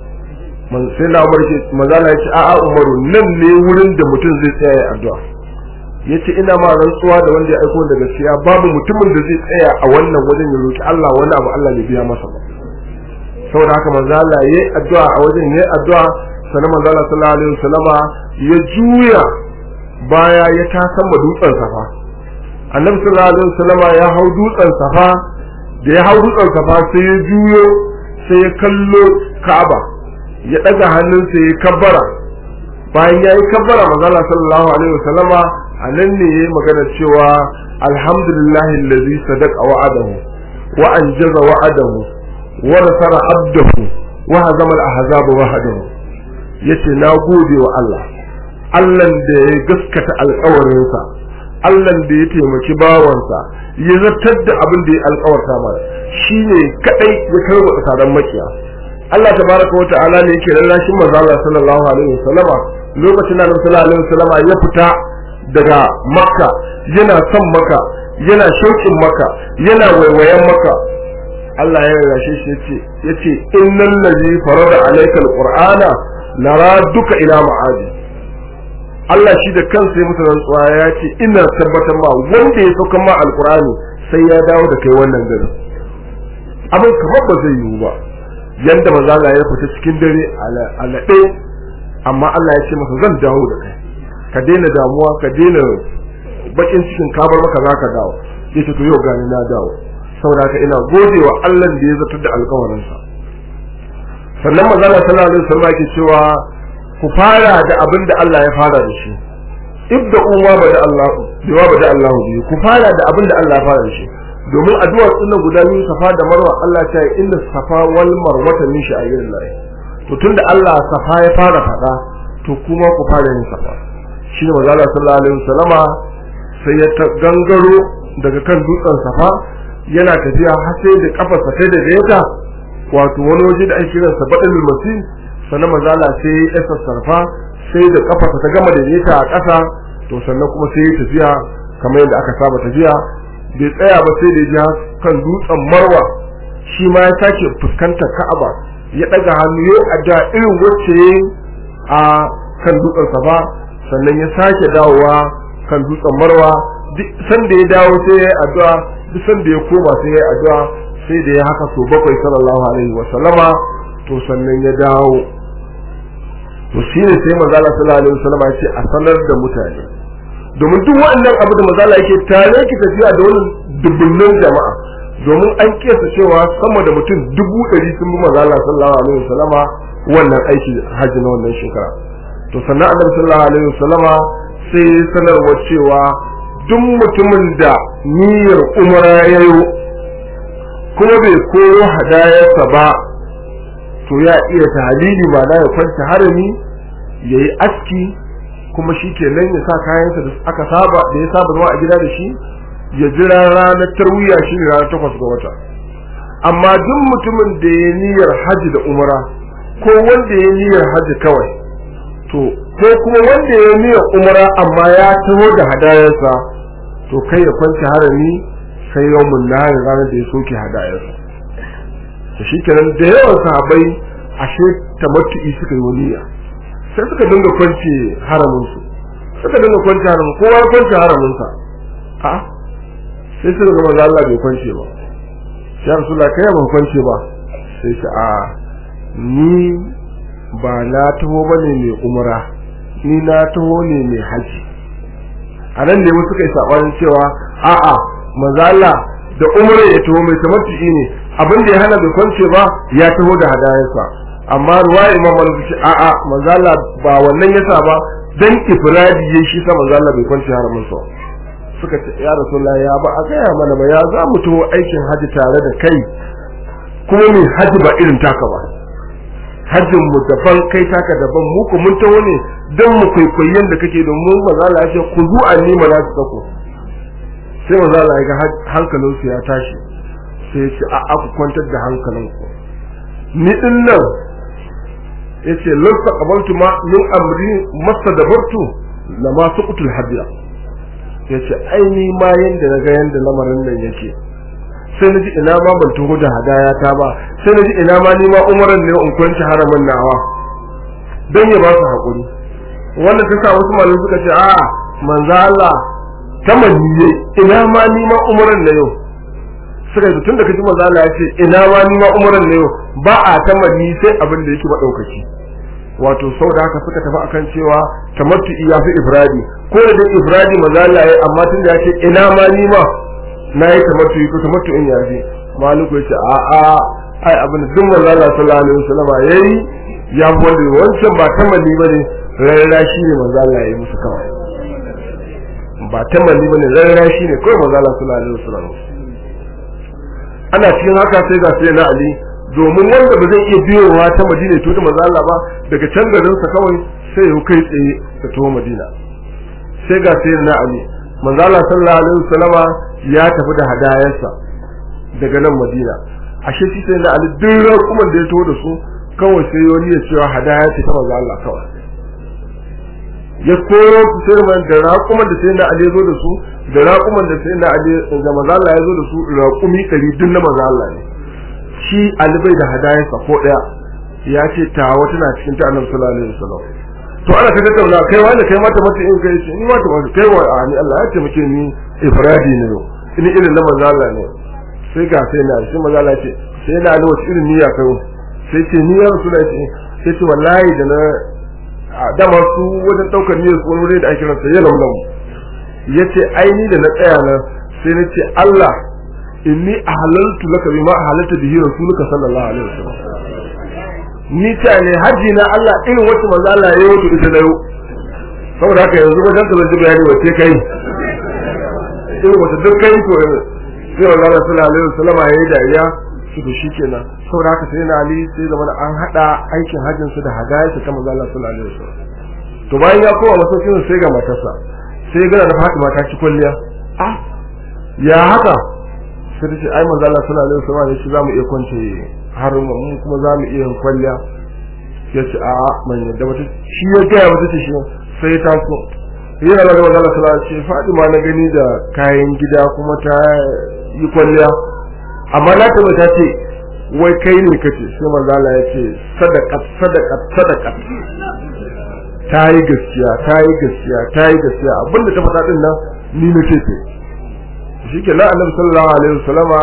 man sai na umar ce manzo Allah ya ce a'a Umaru nan ne wurin da mutum zai tsaya ya addu'a yace ina ma rantsuwa da wanda ya aiko da gaskiya babu mutumin da zai tsaya a wannan wajen ya roki Allah wani abu Allah ya biya masa ba saboda haka manzo Allah yayi addu'a a wajen yayi addu'a sannan manzo Allah sallallahu alaihi wasallama ya juya baya ya tasan ma dutsen safa annabi sallallahu alaihi wasallama ya hau dutsen safa da ya hau dutsen safa sai ya juyo sai ya kallo Ka'aba ya daga hannunsa ya kabbara bayan ya yi kabbara manzo Allah sallallahu alaihi wasallama a nan ne yayi magana cewa alhamdulillahi allazi sadaqa wa'adahu wa anjaza wa'adahu wa nasara abdahu wa hazama al-ahzaba wahdahu yace na gode wa Allah Allah da ya gaskata alƙawarinsa Allah da ya taimaki bawansa ya zartar da abin da ya alƙawarta masa shine kadai ya karwa tsaron makiya Allah tabaraka wa ta'ala ne yake lallashin manzo Allah sallallahu alaihi wasallama lokacin da Annabi sallallahu alaihi wasallama ya fita daga Makka yana son Makka yana shauƙin Makka yana waiwayen Makka Allah ya lallashe shi yace yace innal ladzi farada alayka alqur'ana duka ila ma'adi Allah shi da kansa ya musu rantsuwa ya ce ina tabbatar ma wanda ya sauka ma alqur'ani sai ya dawo da kai wannan garin abin kamar ba zai yiwu ba yanda manzo Allah ya fita cikin dare alaɗe amma Allah ya ce masa zan dawo da kai ka daina damuwa ka daina bakin cikin kabar maka zaka dawo yace to yau gani na dawo saboda ka ina godewa Allah da ya zartar da alƙawarinsa sannan manzo Allah sallallahu alaihi wasallam yake cewa ku fara da abin da Allah ya fara da shi ibda uwa bada Allah biwa bada Allah biyu ku fara da abin da Allah ya fara da shi domin addu'ar sunan guda biyu safa da marwa Allah ta yi inda safa wal marwata min sha'irillah to tunda Allah safa ya fara fada to kuma ku fara yin safa shi ne manzo Allah sallallahu alaihi wasallama sai ya gangaro daga kan dutsen safa yana tafiya har sai da kafarsa ta da ta wato wani waje da ake kira sa badal masih sannan manzo Allah sai ya sassarfa sai da kafarsa ta gama da ta a ƙasa to sannan kuma sai ya tafiya kamar yadda aka saba tafiya bai tsaya ba sai da ya kan dutsen marwa shi ma ya sake fuskantar ka'aba ya daga hannu ya adda irin wacce a kan dutsen safa sannan ya sake dawowa kan dutsen marwa duk sanda ya dawo sai ya addu'a duk sanda ya koma sai ya addu'a sai da ya haka so bakwai sallallahu alaihi wa sallama to sannan ya dawo to shine sai manzo Allah sallallahu alaihi wa sallama ya ce a sanar da mutane domin duk wannan abu da mazala yake tare ki tafiya da wani dubbunan jama'a domin an kiyasa cewa sama da mutum dubu ɗari sun bi mazala sallallahu alaihi wasallama wannan aiki hajji na wannan shekara to sannan annabi sallallahu alaihi wasallama sai sanarwa cewa duk mutumin da niyyar umara ya yi kuma bai koyo hadayarsa ba to ya iya tahalili ma ya kwanta harami ya yi aski kuma shi ke nan ya sa kayansa da aka saba da ya saba zuwa a gida da shi ya jira ranar tarwiya shi ne ranar takwas ga wata amma duk mutumin da ya niyyar haji da umara ko wanda ya niyyar haji kawai to ko kuma wanda ya niyyar umara amma ya taho da hadayarsa to kai ya kwanci harami sai yawmun nahari ranar da ya soke hadayarsa to shi kenan da yawan sahabbai ashe tamattu'i suka yi waniya sai suka dinga kwance haraminsu suka dinga kwance haramin kowa ya kwance haraminsa a sai suka ga manzo Allah bai kwance ba ya rasulullah kai ban kwance ba sai shi a ni ba na taho bane mai umra ni na taho ne mai haji a nan ne wasu kai sabanin cewa a'a manzo Allah da umra ya taho mai tamattu ne abin da ya hana bai kwance ba ya taho da hadayarsa amma ruwa imam malik ce a a manzala ba wannan yasa ba dan ifradi yayi shi sa manzala bai kwanci haramin sa suka ce ya rasulullahi ya ba a gaya mana ba ya za mu taho aikin haji tare da kai kuma mai haji ba irin taka ba hajjin mu daban kai taka daban mu ku mun taho ne dan mu kwaikwayi yanda kake domin maza Allah ya ce ku zu anni manasikaku sai maza Allah ya ga hankalinsu ya tashi sai ya ce a ku kwantar da hankalinku ni din nan yace lasta qabaltu ma min amri mastadabartu lama suqtul hadiya yace ai ni ma yanda naga yanda lamarin nan yake sai naji ina ma ban tuhu da hadaya ta ba sai naji ina ma ni ma umaran ne in kwanci haramin nawa dan ya ba su hakuri wannan ta sa wasu malamai suka ce a manzo Allah tamanni ina ma ni ma umaran ne yau suka yi tun da kaji manzo Allah ya ce ina ma ni ma umaran ne yau ba a tamanni sai abin da yake madaukaki wato sau da haka suka tafi akan cewa tamattu ya fi ifradi ko da dai ifradi manzo Allah ya amma tun da ya ce ina ma ni ma na yi tamattu ko tamattu in ya fi maluku ya ce a a ai abin da duk manzo Allah sallallahu alaihi wasallam yayi ya wanda wancan ba tamanni bane rarra shi ne manzo Allah ya yi musu kawai ba tamanni bane rarra shi ne kawai manzo Allah sallallahu alaihi wasallam ana cikin haka sai ga sai na Ali domin wanda ba zai iya biyowa ta Madina to da manzo Allah ba daga can garin sa kawai sai ya kai tsaye ta to Madina sai ga sai na Ali manzo Allah sallallahu alaihi wasallama ya tafi da hadayarsa daga nan Madina ashe shi sai na Ali duk kuma da ya to da su kawai sai wani ya cewa hadaya ce ta manzo Allah kawai ya koro su sai man da raƙuman da sai na Ali zo da su da raƙuman da sai na Ali da manzo Allah ya zo da su raƙumi kari duk na manzo Allah ne shi Ali bai da hadayar sa ko daya ya ce ta wata na cikin ta Annabi sallallahu alaihi wasallam to ana ta tattauna kai wani kai mata mata in kai ce ni mata mata kai wa ani Allah ya taimake ni ifradi ne no ini irin na manzo Allah ne sai ga sai na shi manzo Allah ce sai na Ali wata irin niyya kai sai ce ni ya rasulullahi sai ce wallahi da na dama su wajen daukar niyyar su wani da ake ransa ya laulamu yace aini da na tsaya nan sai na ce Allah inni ahlaltu laka bima ahlalta bihi rasuluka sallallahu alaihi wasallam ni ta ne haji na Allah irin wacce manzo Allah ya yi ita da yau saboda haka yanzu wajen ka zanci bayani wace kai irin wata duk kai to sai manzo Allah sallallahu alaihi wasallam ya yi dariya su da shi kenan saboda haka sai na Ali sai zama an hada aikin hajjin su da hadaya ta manzo Allah sallallahu alaihi wasallam to bayan ya koma masaukin sai ga matarsa sai ga da Fatima ta ci kulliya ah ya haka sai ta ce ai manzo Allah sallallahu alaihi wasallam ne shi zamu iya kwance har mu kuma zamu iya kwalliya ya ce a man yadda mata shi ya ga mata ce shi sai ta so yana da manzo Allah sallallahu alaihi wasallam Fatima na gani da kayan gida kuma ta yi kwalliya amma na ta ta ce wai kai ne kace sai manzo Allah ya ce sadaka sadaka sadaka ta yi gaskiya ta yi gaskiya ta yi gaskiya abinda ta faɗa din nan ni na ce ce shi ke nan annabi sallallahu alaihi wasallama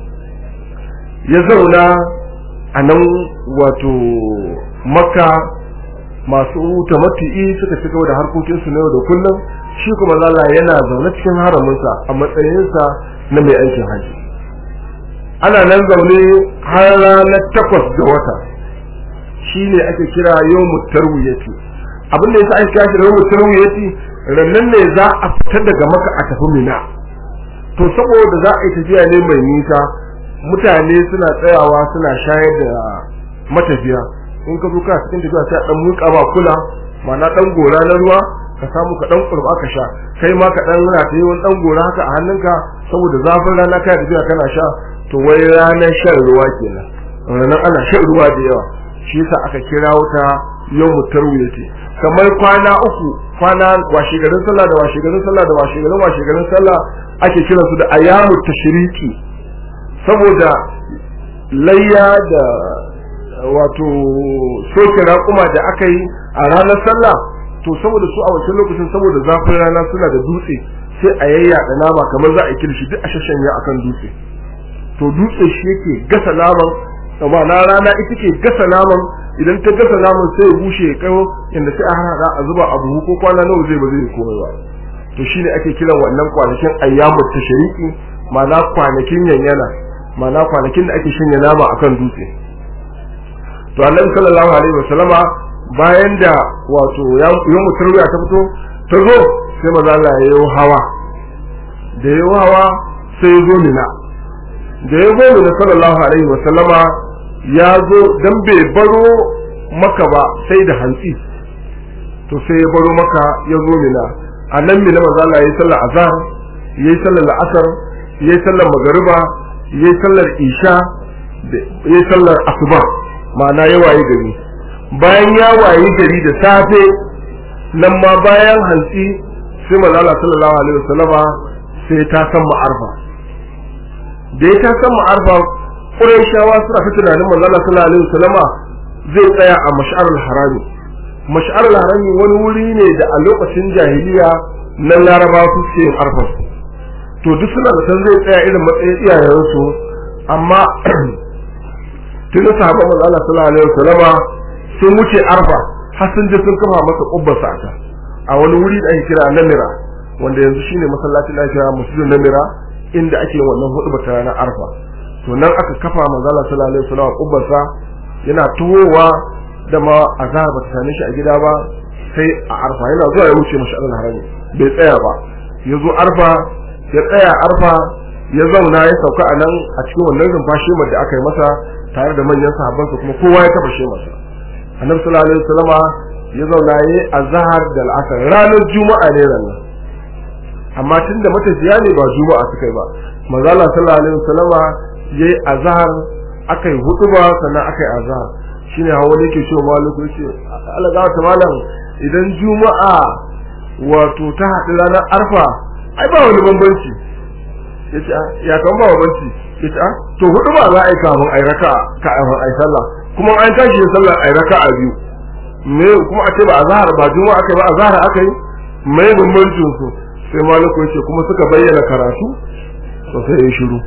ya zauna a nan wato makka masu tamattu'i suka ci gaba da harkokinsu na yau da kullum shi kuma zalla yana zaune cikin haraminsa a matsayinsa na mai aikin haji ana nan zaune har ranar takwas ga wata shi ne ake kira yawmu tarwiyati abin da yasa ake kira shi yawmu tarwiyati rannan ne za a fitar daga maka a tafi mina to saboda za a yi tafiya ne mai nisa mutane suna tsayawa suna shayar da matafiya in ka zo ka cikin tafiya sai dan muka ba kula ma'ana dan gora na ruwa ka samu ka dan kurba ka sha kai ma ka dan rana ta yi wani dan gora haka a hannunka saboda zafin rana kai tafiya kana sha to wai ranar shan ruwa kenan ranar ana shan ruwa da yawa shi yasa aka kira wuta yawmu tarwiyati kamar kwana uku kwana washe garin sallah da washe garin sallah da washe garin washe garin sallah ake kira su da ayyamu tashriki saboda layya da wato soke raƙuma da aka yi a ranar sallah to saboda su a wancan lokacin saboda zafin rana suna da dutse sai a yayyaɗa nama kamar za a yi kirshi duk a shashanya akan dutse to dutse shi yake gasa naman amma na rana ita ke gasa naman idan ta gasa naman sai ya bushe ya kawo inda sai a hada a zuba a buhu ko kwana nawa zai ba zai komai ba to shine ake kiran wannan kwanakin ayyamu tashriki ma'ana kwanakin yanyana ma'ana kwanakin da ake shanya nama akan dutse to annabi sallallahu alaihi wasallama bayan da wato ya mutarwiya ta fito ta zo sai maza Allah ya yi hawa da ya hawa sai ya zo mina da ya zo mina sallallahu alaihi wasallama ya zo dan bai baro maka ba sai da hantsi to sai ya baro maka ya zo mina a nan mina manzo Allah yayi sallar azhar yayi sallar la'asar yayi sallar magariba yayi sallar isha yayi sallar asuba ma'ana ya waye gari bayan ya waye gari da safe nan ma bayan hantsi sai manzo Allah sallallahu alaihi wasallama sai ta san ma'arfa da ya ta san ma'arfa Qurayshawa suna ta tunanin manzo Allah sallallahu alaihi wasallama zai tsaya a mash'arul harami mash'arul harami wani wuri ne da a lokacin jahiliya nan Laraba su suke yin arfa to duk suna da san zai tsaya irin matsayin iyayensu amma tun sahabban manzo Allah sallallahu alaihi wasallama sun wuce arfa har sun je sun kafa masa kubbar sa a wani wuri da ake kira Namira wanda yanzu shine masallacin da ake kira Muslim Namira inda ake wannan hudu ta ranar arfa to nan aka kafa manzo Allah sallallahu alaihi wasallam kubbar sa yana tuwowa da ma azhar ba ta same shi a gida ba sai a arfa yana zuwa ya wuce mashi Allah harami bai tsaya ba ya zo arfa ya tsaya arfa ya zauna ya sauka a nan a cikin wannan rumfashi da aka yi masa tare da manyan sahabbansa kuma kowa ya taba masa annabi sallallahu alaihi wasallama ya zauna yayi azhar da al'asr ranar juma'a ne ranar amma tunda matafiya ne ba juma'a suka yi ba manzo Allah sallallahu alaihi wasallama yayi azhar akai hutuba sannan akai azhar shine hawa ne ke cewa maliku yace Allah ga ta malam idan juma'a wato ta haɗu ranar arfa ai ba wani bambanci yace ya kan ba bambanci yace a to hutuba za a yi kafin ai raka ka ai sallah kuma an tashi da sallah ai raka a biyu me kuma a ce ba azhar ba juma'a akai ba azhar akai me bambancin su sai maliku yace kuma suka bayyana karatu to sai ya shiru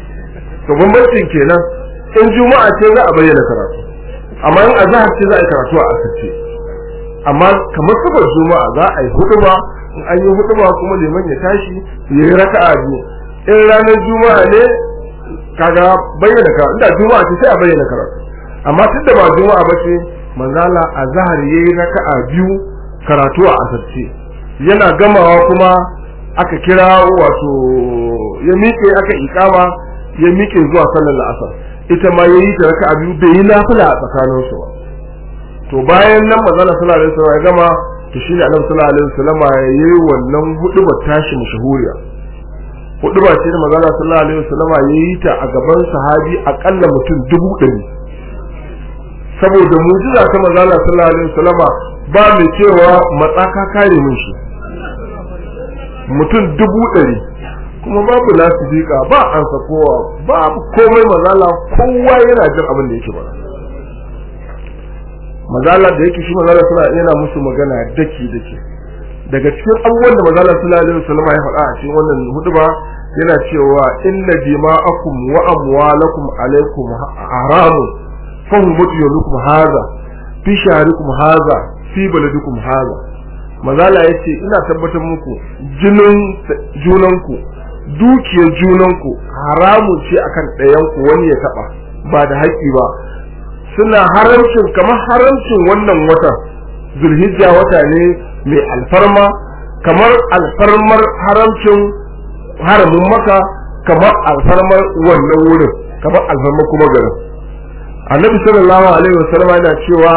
to bambancin kenan in juma'a ce za a bayyana karatu amma in azhar ce za a yi karatu a asirce amma kamar sabar juma'a za a yi hutuba in an yi hutuba kuma liman ya tashi ya yi raka'a biyu in ranar juma'a ne kaga bayyana karatu inda juma'a ce sai a bayyana karatu amma tunda ba juma'a ba ce manzala azhar yayi raka'a biyu karatu a asirce yana gamawa kuma aka kira wato ya miƙe aka ikama ya miƙe zuwa sallar la'asar ita ma yayi ta raka'a biyu bai yi nafila a tsakanin su ba to bayan nan manzala sallallahu alaihi wasallam ya gama to shine annabi sallallahu alaihi wasallam yayi wannan huduba tashi mashahuriya huduba ce da manzala sallallahu alaihi wasallam yayi ta a gaban sahabi akalla mutum dubu ɗari saboda mujiza ta manzala sallallahu alaihi wasallam ba mai cewa matsaka kare mun shi mutum dubu ɗari kuma babu lasifika ba an kowa babu komai mazala kowa yana jin abin da yake ba mazala da yake shi mazala suna yana musu magana daki daki daga cikin abubuwan da mazala sallallahu alaihi wasallam ya faɗa a cikin wannan huduba yana cewa inna dima'akum wa amwalakum alaikum haramun fahum yunukum hadha fi shahrikum hadha fi baladikum hadha mazala yace ina tabbatar muku jinin junanku dukiyar junanku haramun ce akan ɗayanku wani ya taɓa ba da haƙƙi ba suna haramcin kamar haramcin wannan watan zulhijja wata ne mai alfarma kamar alfarmar haramcin haramin maka kamar alfarmar wannan wurin kamar alfarmar kuma garin annabi sallallahu alaihi wasallam yana cewa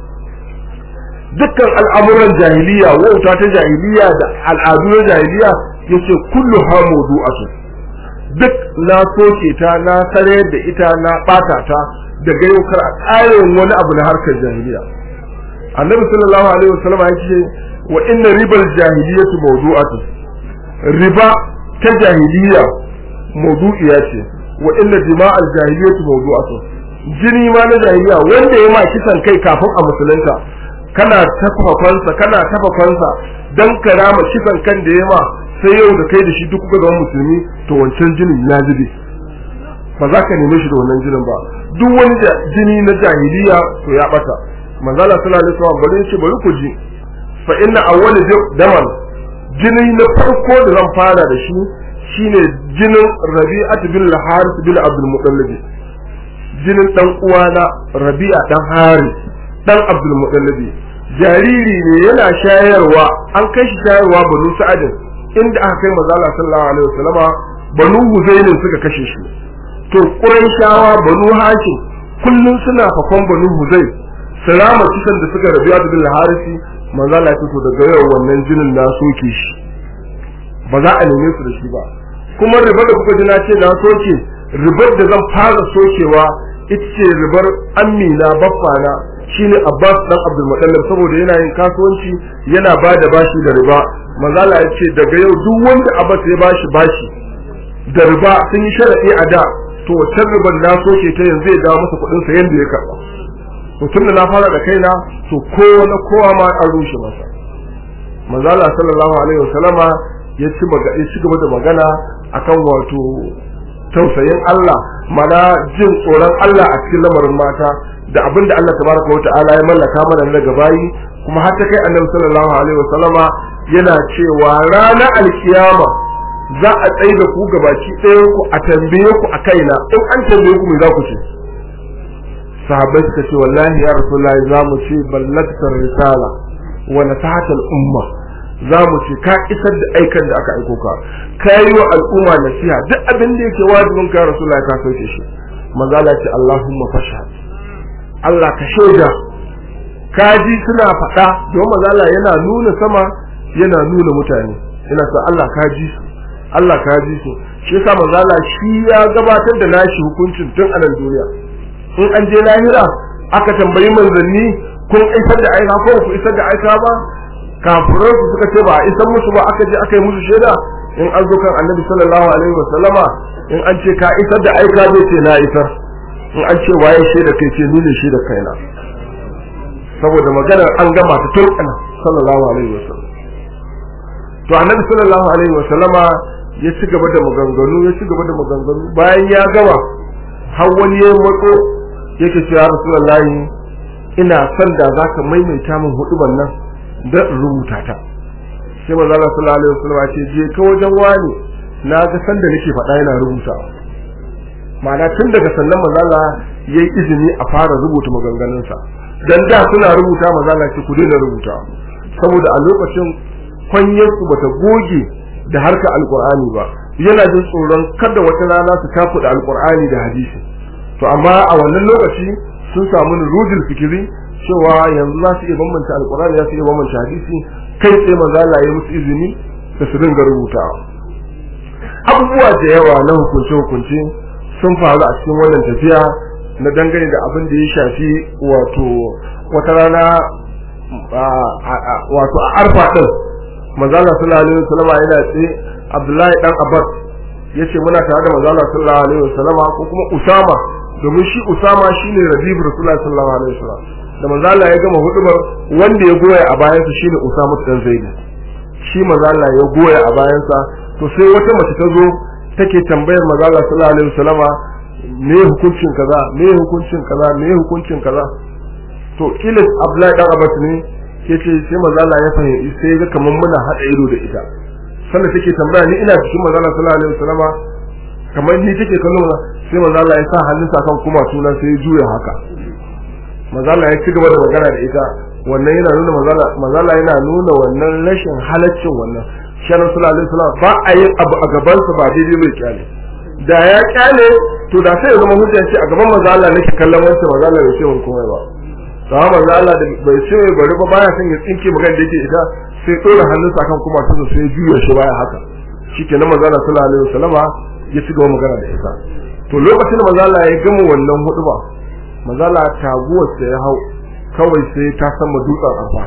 dukkan al'amuran jahiliya wauta ta jahiliya da al'adu na jahiliya yace kullu ha mawdu'atu duk na soke ta na sare da ita na bata ta daga yau kar a ƙarin wani abu na harkar jahiliya annabi sallallahu alaihi wasallam ya ce wa inna ribal jahiliyatu mawdu'atu riba ta jahiliya mawdu'iya ce wa inna dima'al jahiliyatu mawdu'atu jini ma na jahiliya wanda ya ma kisan kai kafin a musulunta kana tafafansa kana tafafansa dan karama kisan kan da ya ma sai yau da kai da shi duk kuka zama musulmi to wancan jinin ya zube ba za ka neme shi da wannan jinin ba duk wani jini na jahiliya to ya bata manzala sallallahu alaihi wasallam bari shi bari ku ji fa inna awwal daman jini na farko da zan fara da shi shine jinin Rabi'at bin Harith bin Abdul Muttalib jinin dan uwana Rabi'a dan Harith dan Abdul Muttalib jariri ne yana shayarwa an kai shi shayarwa banu Sa'adin inda aka kai manzo Allah sallallahu alaihi wasallama banu Huzayn suka kashe shi to Qurayshawa banu Hashim kullun suna fakon banu Huzayn salama kisan da suka rabiya da bil harisi manzo Allah ya to daga yau wannan jinin na soke shi ba za a neme su da shi ba kuma riba da kuka ji na ce na soke ribar da zan fara sokewa ita ce ribar amina baffana shine Abbas dan Abdul Muttalib saboda yana yin kasuwanci yana ba da bashi da riba manzo Allah ya ce daga yau duk wanda Abbas ya bashi bashi da riba sun yi sharadi a da to wacce ribar na soke ta yanzu ya dawo masa kuɗin sa yanda ya karba to tunda na fara da kaina to kowa na kowa ma an rushe masa manzo Allah sallallahu alaihi wasallama ya ci ya ci gaba da magana akan wato tausayin Allah mana jin tsoron Allah a cikin lamarin mata da abinda Allah tabaraka wa ta'ala ya mallaka mana daga bayi kuma har ta kai annabi sallallahu alaihi wasallama yana cewa ranar alkiyama za a tsaye da ku gabaki ɗayan ku a tambaye ku a kaina in an tambaye ku me za ku ce sahabbai suka ce wallahi ya rasulullahi za mu ce ballaktar risala wa nasahatal umma za mu ce ka isar da aikan da aka aiko ka ka yi wa al'umma nasiha duk abin da yake wajibin ka rasulullahi ka sauke shi manzo Allah ce Allahumma fashhad Allah ka shaida ka ji suna faɗa don manzo Allah yana nuna sama yana nuna mutane yana sa Allah ka ji su Allah ka ji su shi yasa manzo Allah shi ya gabatar da nashi hukuncin tun a nan duniya in an je lahira aka tambayi manzanni kun isar da aika ko ku isar da aika ba kafirai su suka ce ba a isar musu ba aka je aka yi musu shaida in an zo kan annabi sallallahu alaihi wa sallama in an ce ka isar da aika zai ce na isar in an ce waye shaida kai ce ni ne shaida kaina saboda maganar an gama ta tun ana sallallahu alaihi wa sallam to annabi sallallahu alaihi wa sallama ya ci gaba da maganganu ya ci gaba da maganganu bayan ya gama har wani ya matso yake cewa rasulullahi ina son da zaka maimaita min huduban nan da rubuta ta sai manzo Allah sallallahu alaihi wasallam ya ce je ka wajen wani na ga san da nake faɗa yana rubuta ma'ana tun daga sannan manzo Allah yayi izini a fara rubuta maganganun sa dan da suna rubuta manzo Allah ce ku daina rubuta saboda a lokacin kwanyar su bata goge da harka alqur'ani ba yana jin tsoron kada wata rana su takuda alqur'ani da hadisi to amma a wannan lokaci sun samu nurudul fikiri cewa yanzu za su iya bambanta alkurani za su iya bambanta hadisi kai tsaye maza Allah ya musu izini da su dinga rubutawa abubuwa da yawa na hukunce hukunce sun faru a cikin wannan tafiya na dangane da abin da ya shafi wato wata rana wato a arfa din maza Allah sallallahu alaihi wasallam yana tsaye Abdullahi dan Abbas yace muna tare da maza Allah sallallahu alaihi wasallam ko kuma Usama domin shi Usama shine Rabi'u Rasulullahi sallallahu alaihi wasallam da manzo Allah ya gama hudubar wanda ya goya a bayansa shine Usama dan Zaid shi manzo Allah ya goya a bayansa to sai wata mace ta zo take tambayar manzo Allah sallallahu alaihi wasallama me hukuncin kaza me hukuncin kaza me hukuncin kaza to kila Abdullahi dan Abbas ne yace sai manzo Allah ya fahimci sai ga kaman muna hada ido da ita sannan take tambaya ni ina cikin manzo Allah sallallahu alaihi wasallama kamar ni take kallon sai manzo Allah ya sa hannunsa kan kuma sunan sai ya juya haka mazala ya ci gaba da magana da ita wannan yana nuna mazala yana nuna wannan rashin halaccin wannan shi sallallahu alaihi wasallam ba a yin abu a gaban sa ba daidai bai kyale da ya kyale to da sai ya zama hujja ce a gaban mazala nake kallon wancan mazala bai ce mun komai ba to amma mazala da bai ce bari ba baya son ya tsinke magana da yake ita sai dora hannunsa kan kuma tuzo sai ya juya shi baya haka shikenan mazala sallallahu alaihi wasallama ya ci gaba magana da ita to lokacin da mazala ya gama wannan huduba mazala taguwar sa ya hau kawai sai ta sama dutsen arfa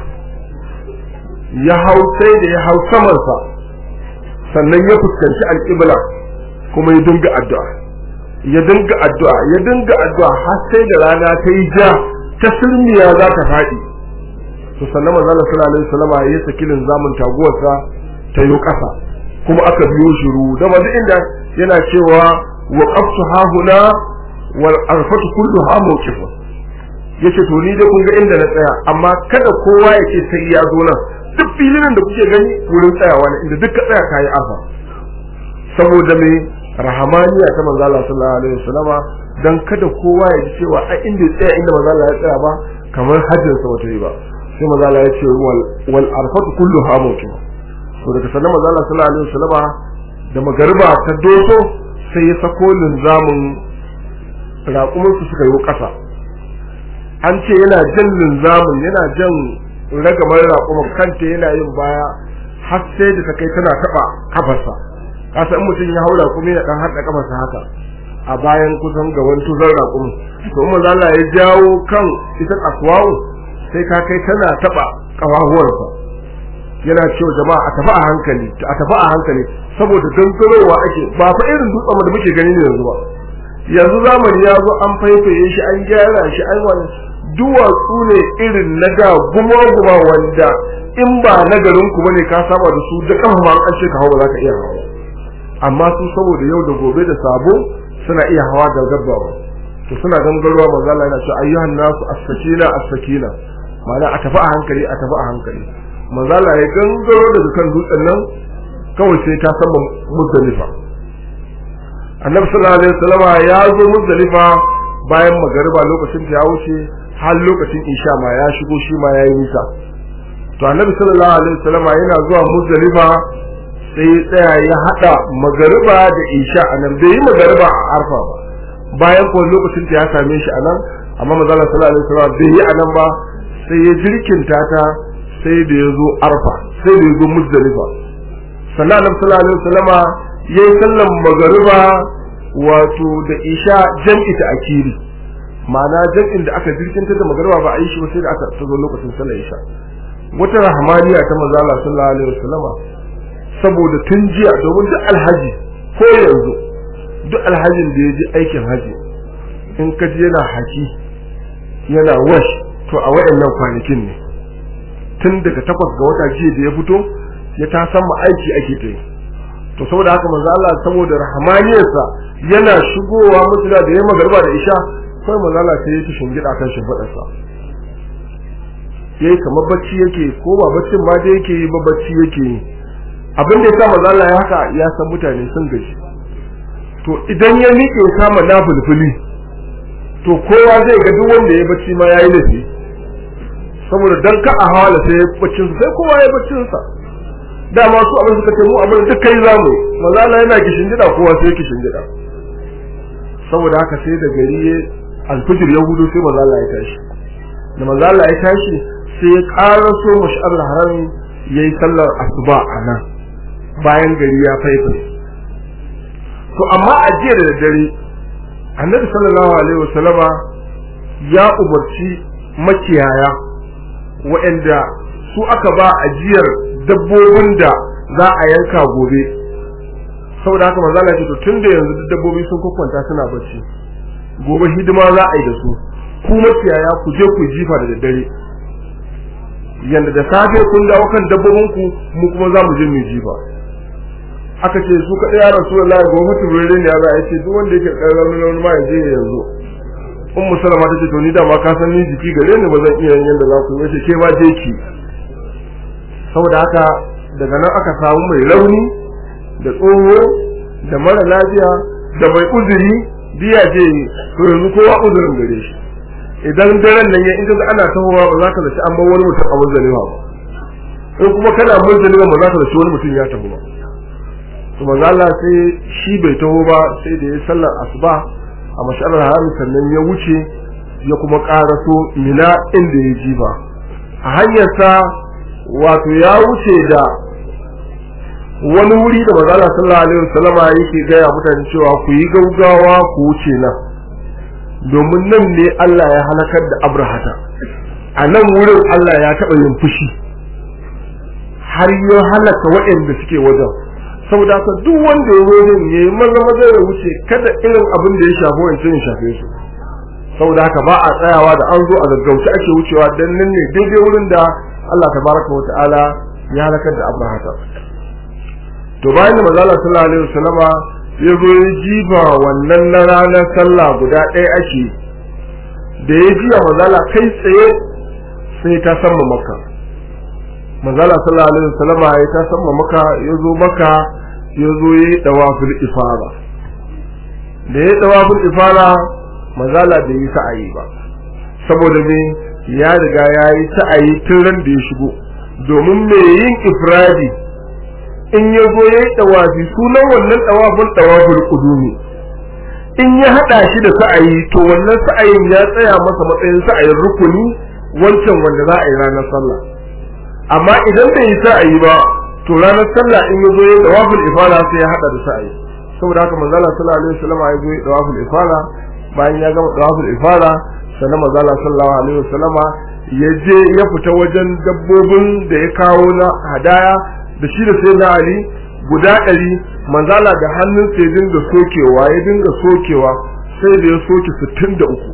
ya hau sai da ya hau samansa sannan ya fuskanci alƙibla kuma ya dinga addu'a ya dinga addu'a ya dinga addu'a har sai da rana ta yi ja ta sirmiya za ta faɗi to sannan mazala sallallahu alaihi wasallam ya saki linzamin taguwarsa ta yi ƙasa kuma aka biyo shiru da duk inda yana cewa waqaftu hahuna wal arfatu kulluha mawqifa yace to ni dai kun ga inda na tsaya amma kada kowa ya ce sai ya zo nan duk filin da kuke gani wurin tsayawa ne inda duk ka tsaya kai arfa saboda me rahamaniya ta manzo Allah sallallahu alaihi wasallama dan kada kowa ya ji cewa a inda ya tsaya inda manzo Allah ya tsaya ba kamar hajjin sa wata yi ba sai manzo Allah ya ce wal wal arfatu kulluha mawqifa to daga sannan manzo Allah sallallahu alaihi wasallama da magariba ta doso sai ya sako linzamin raƙuminsu suka yi ƙasa an ce yana jan linzamin yana jan ragamar raƙumin kanta yana yin baya har sai da ta kai tana taɓa kafarsa kasa in mutum ya haura kuma ya ɗan haɗa kafarsa haka a bayan kusan gaban tuzar raƙumin to in manzo Allah ya jawo kan ita akwawo sai ka kai tana taɓa ƙawahuwarsa yana cewa jama'a a tafi a hankali a tafi a hankali saboda gangarowa ake ba fa irin dutsen da muke gani ne yanzu ba yanzu zamani ya zo an faifaye shi an gyara shi an wani duwatsu ne irin na da guma-guma wanda in ba na garin ku bane ka saba da su da kafa ma an ce ka hawa za ka iya hawa amma su saboda yau da gobe da sabo suna iya hawa da gaggawa to suna gangarowa manzo Allah yana cewa ayyuhan nasu as-sakina as-sakina ma'ana a tafi a hankali a tafi a hankali manzo Allah ya gangaro daga kan dutsen nan kawai sai ta san muzdalifa annabi sallallahu alaihi wasallam ya zo muzdalifa bayan magariba lokacin da ya wuce har lokacin isha ma ya shigo shi ma yayi nisa to annabi sallallahu alaihi wasallam yana zuwa muzdalifa sai tsaya ya hada magariba da isha anan bai yi magariba a arfa ba bayan ko lokacin da ya same shi anan amma manzo sallallahu alaihi wasallam bai yi anan ba sai ya jirkinta ta sai da ya zo arfa sai da ya zo muzdalifa sannan annabi sallallahu alaihi wasallama yayi sallan magariba wato da isha jam'i ta akiri ma'ana jam'in da aka jirkinta da magariba ba a yi shi ba sai da aka tazo lokacin sallar isha wata rahmaniya ta manzo Allah sallallahu alaihi wasallama saboda tun jiya domin duk alhaji ko yanzu duk alhajin da ya ji aikin haji in ka ji yana haki yana wash to a wayannan kwanakin ne tun daga takwas ga wata jiya da ya fito ya ta san ma aiki ake ta yi to saboda haka manzo Allah saboda rahmaniyarsa yana shigowa musula da yamma garba da isha sai manzo Allah sai ya ci shingida kan shimfidarsa yayi kamar bacci yake ko ba baccin ma da yake yi ba bacci yake yi abin da yasa manzo Allah ya haka ya san mutane sun gaji to idan ya miƙe kama nafulfuli to kowa zai ga duk wanda ya bacci ma yayi laifi saboda dan ka a hawala sai baccin sai kowa ya baccin sa dama su abin suka ce mu abin duk kai zamu manzo Allah yana kishin gida kowa sai kishin gida saboda haka sai da gari alfijir ya hudu sai manzo Allah ya tashi da manzo Allah ya tashi sai ya karaso mashar haram yayi sallar asuba a nan bayan gari ya faifa to amma a jiya da dare annabi sallallahu alaihi wasallama ya umarci makiyaya waɗanda su aka ba ajiyar dabbobin da za a yanka gobe saboda haka manzo Allah ya ce to tunda yanzu duk dabbobi sun kwakwanta suna bacci gobe hidima za a yi da su ku makiyaya ku je ku jifa da daddare yanda da safe kun dawo kan dabbobin ku mu kuma za mu je mu jifa aka ce su kaɗai ya rasu Allah gobe mutum rere ne ya za a ce duk wanda yake ɗan raunin raunin ma ya je yanzu ummu salama ta ce to ni da ma ka san ni jiki gare ni ba zan iya yin yanda za ku yi ke ba je ki saboda haka daga nan aka samu mai rauni da tsoho da mara lafiya da mai uzuri biya je to yanzu kowa uzurin gare shi idan daren nan ya in ka ana tahowa ba za ka zaci an bar wani mutum a muzdalifa ba in kuma kana muzdalifa ba za ka zaci wani mutum ya taho ba to manzo Allah sai shi bai taho ba sai da ya sallar asuba a masharar harami sannan ya wuce ya kuma karaso mina inda ya ji ba a hanyarsa wato ya wuce da wani wuri da manzo Allah sallallahu alaihi wasallama yake gaya mutane cewa ku yi gaugawa ku wuce nan domin nan ne Allah ya halakar da Abrahata a nan wurin Allah ya taɓa yin fushi har ya halaka waɗanda suke wajen saboda haka duk wanda ya wurin ya yi maza maza ya wuce kada irin abin da ya shafi wancan ya shafe su saboda haka ba a tsayawa da an zo a gaggauta ake wucewa dan nan ne daidai wurin da Allah tabaraka wa ta'ala ya halakar da Abrahata to bayan da manzo Allah sallallahu alaihi wasallama ya zo ya jifa wannan na ranar sallah guda ɗaya ake da ya jiya manzo Allah kai tsaye sai ta samma maka manzo Allah sallallahu alaihi wasallama ya ta samma maka ya zo maka ya zo ya yi dawaful ifara da ya dawaful ifara manzo Allah bai yi sa'ayi ba saboda me ya riga ya yi sa'ayi tun ran da ya shigo domin me yin ifradi in ya zo ya yi ɗawafi sunan wannan ɗawafin ɗawafin ƙudumi in ya hada shi da sa'ayi to wannan sa'ayin ya tsaya masa matsayin sa'ayin rukuni wancan wanda za a yi ranar sallah amma idan bai yi sa'ayi ba to ranar sallah in ya zo ya dawaful ifala sai ya hada da sa'ayi saboda haka manzo Allah sallallahu alaihi wasallam ya zo ya dawaful ifala bayan ya gama dawaful ifala sannan manzo Allah sallallahu alaihi wasallam ya je ya fita wajen dabbobin da ya kawo na hadaya da shi da sai na Ali guda ɗari manzala da hannun sai dinga sokewa ya dinga sokewa sai da ya soke sittin da uku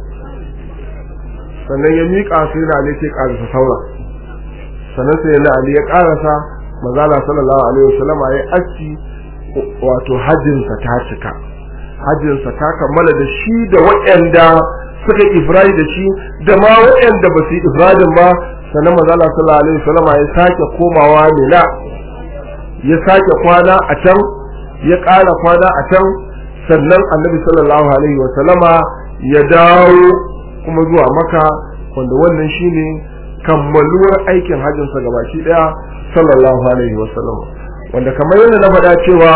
sannan ya miƙa sai na Ali ke ƙarasa saura sannan sai na Ali ya ƙarasa manzala sallallahu alaihi wasallam ya aski wato hajjinsa ta cika hajjinsa ta kammala da shi da waɗanda suka ifradi da shi da ma waɗanda ba su yi ifradin ba sannan manzala sallallahu alaihi wasallam ya sake komawa mina ya sake kwana a can ya ƙara kwana a can sannan annabi sallallahu alaihi wa sallama ya dawo kuma zuwa maka wanda wannan shine kammaluwar aikin hajjinsa gabaki daya sallallahu alaihi wa sallam wanda kamar yadda na faɗa cewa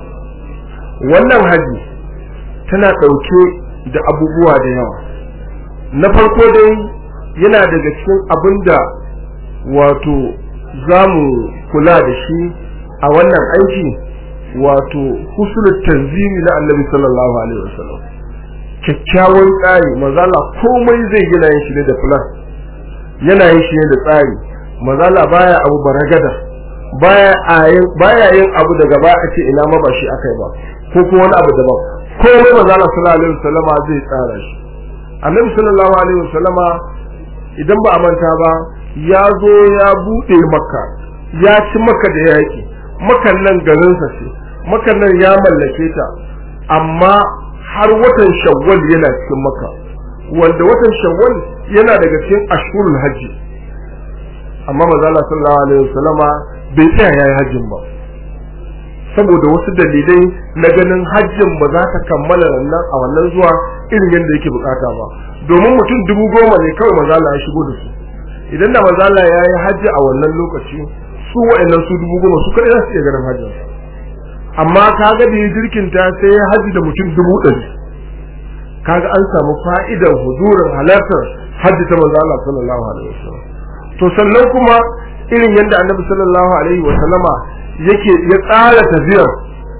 wannan haji tana ɗauke da abubuwa da yawa na farko dai yana daga cikin abin da wato za mu kula da shi a wannan aiki wato husnul tanzimi na annabi sallallahu alaihi wasallam kyakkyawan tsari mazala komai zai gina yin shi ne da plan yana yin shi ne da tsari mazala baya abu baragada baya ayin baya yin abu daga ba a ce ina ma ba shi akai ba ko kuma wani abu daban komai mazala sallallahu alaihi wasallama zai tsara shi annabi sallallahu alaihi wasallama idan ba a manta ba ya zo ya bude makka ya ci maka da yaki makan nan garinsa ce makan nan ya mallake ta amma har watan shawwal yana cikin maka wanda watan shawwal yana daga cikin ashurul hajji amma manzo Allah sallallahu alaihi wasallama bai tsaya yayi hajjin ba saboda wasu dalilai na ganin hajjin ba za ta kammala nan a wannan zuwa irin yadda yake bukata ba domin mutum dubu goma ne kawai manzo Allah ya shigo da su idan da manzo Allah ya yi hajji a wannan lokaci su wa'annan su dubu goma su kadai za su iya ganin hajjin amma kaga da ya jirkinta sai ya haji da mutum dubu ɗari kaga an samu fa'idar hudurin halartar hajji ta manzo Allah sallallahu alaihi wasallam to sannan kuma irin yadda annabi sallallahu alaihi wasallama yake ya tsara tafiyar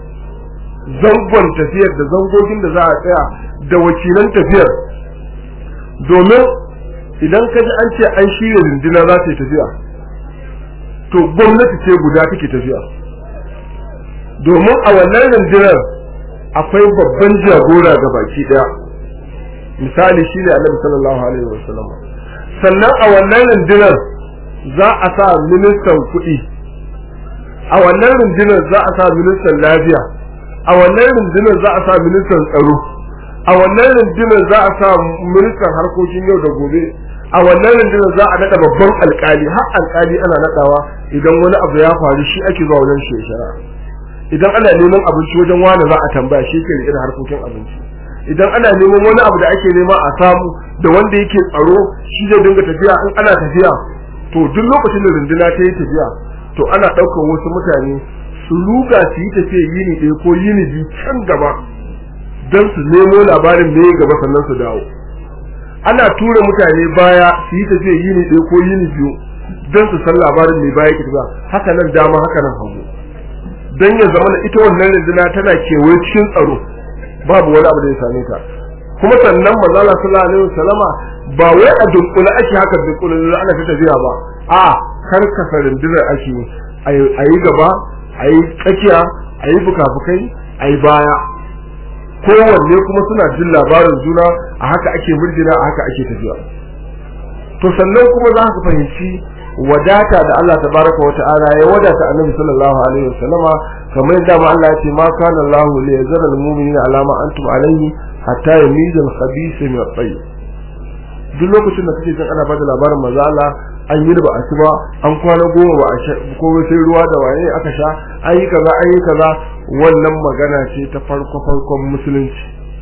zangon tafiyar da zangogin da za a tsaya da wakilan tafiyar domin idan ka ji an ce an shirya rindina za ta yi tafiya to gwamnati ce guda take tafiya domin a wannan rundunar akwai babban jagora ga baki daya misali shi ne annabi sallallahu alaihi wasallam sannan a wannan rundunar za a sa ministan kuɗi a wannan rundunar za a sa ministan lafiya a wannan rundunar za a sa ministan tsaro a wannan rundunar za a sa ministan harkokin yau da gobe a wannan rundunar za a naɗa babban alkali har alkali ana naɗawa idan wani abu ya faru shi ake zuwa wajen shekara idan ana neman abinci wajen wani za a tambaya shi ke rike da harkokin abinci idan ana neman wani abu da ake nema a samu da wanda yake tsaro shi zai dinga tafiya in ana tafiya to duk lokacin da runduna ta yi tafiya to ana ɗaukar wasu mutane su ruga su yi tafiya yini ɗaya ko yini biyu can gaba don su nemo labarin me gaba sannan su dawo ana tura mutane baya su yi tafiya yini ɗaya ko yini biyu don su san labarin me baya ke haka nan dama haka nan hagu don ya zama da ita wannan rinduna tana kewaye cikin tsaro babu wani abu da ya same ta kuma sannan manzala sallallahu alaihi wasallama ba wai a dunkule ake haka dunkule da ana ta tafiya ba a karkasa rundunar ake a yi gaba a yi tsakiya a yi fukafukai a yi baya kowanne kuma suna jin labarin juna a haka ake murjina a haka ake tafiya to sannan kuma za ka fahimci wadata da Allah tabaraka wa ta'ala ya wadata annabi sallallahu alaihi wasallama kamar yadda ma Allah ya ce ma kana Allah li yazara al-mu'minina ala ma antum alayhi hatta yamiza al-khabith min at-tayyib duk lokacin da kake jin ana bada labarin maza Allah an yi ba a ci ba an kwana goma ba a sha ko sai ruwa da waye aka sha an yi kaza an yi kaza wannan magana ce ta farko farkon musulunci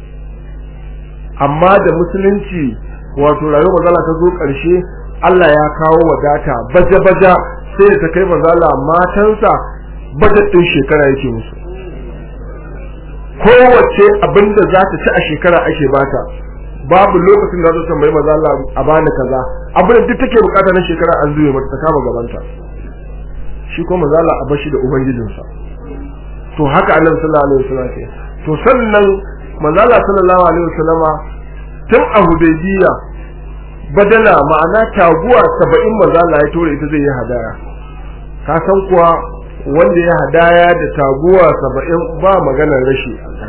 amma da musulunci wato rayuwar mazala ta zo ƙarshe Allah ya kawo wadata baja-baja sai da ta kai mazala matansa bajet ɗin shekara yake musu kowace abin da za ta ci a shekara ake bata babu lokacin da za ta tambayi maza Allah a bani kaza abin da duk take bukata na shekara an zuwe mata ta kama gabanta shi ko maza Allah a bashi da ubangijinsa to haka annabi sallallahu alaihi wasallam ke to sannan maza Allah sallallahu alaihi wasallama tun a hudaybiya badala ma'ana taguwa 70 maza Allah ya tore ita zai yi hadaya ka san kuwa wanda ya hadaya da taguwa 70 ba maganar rashi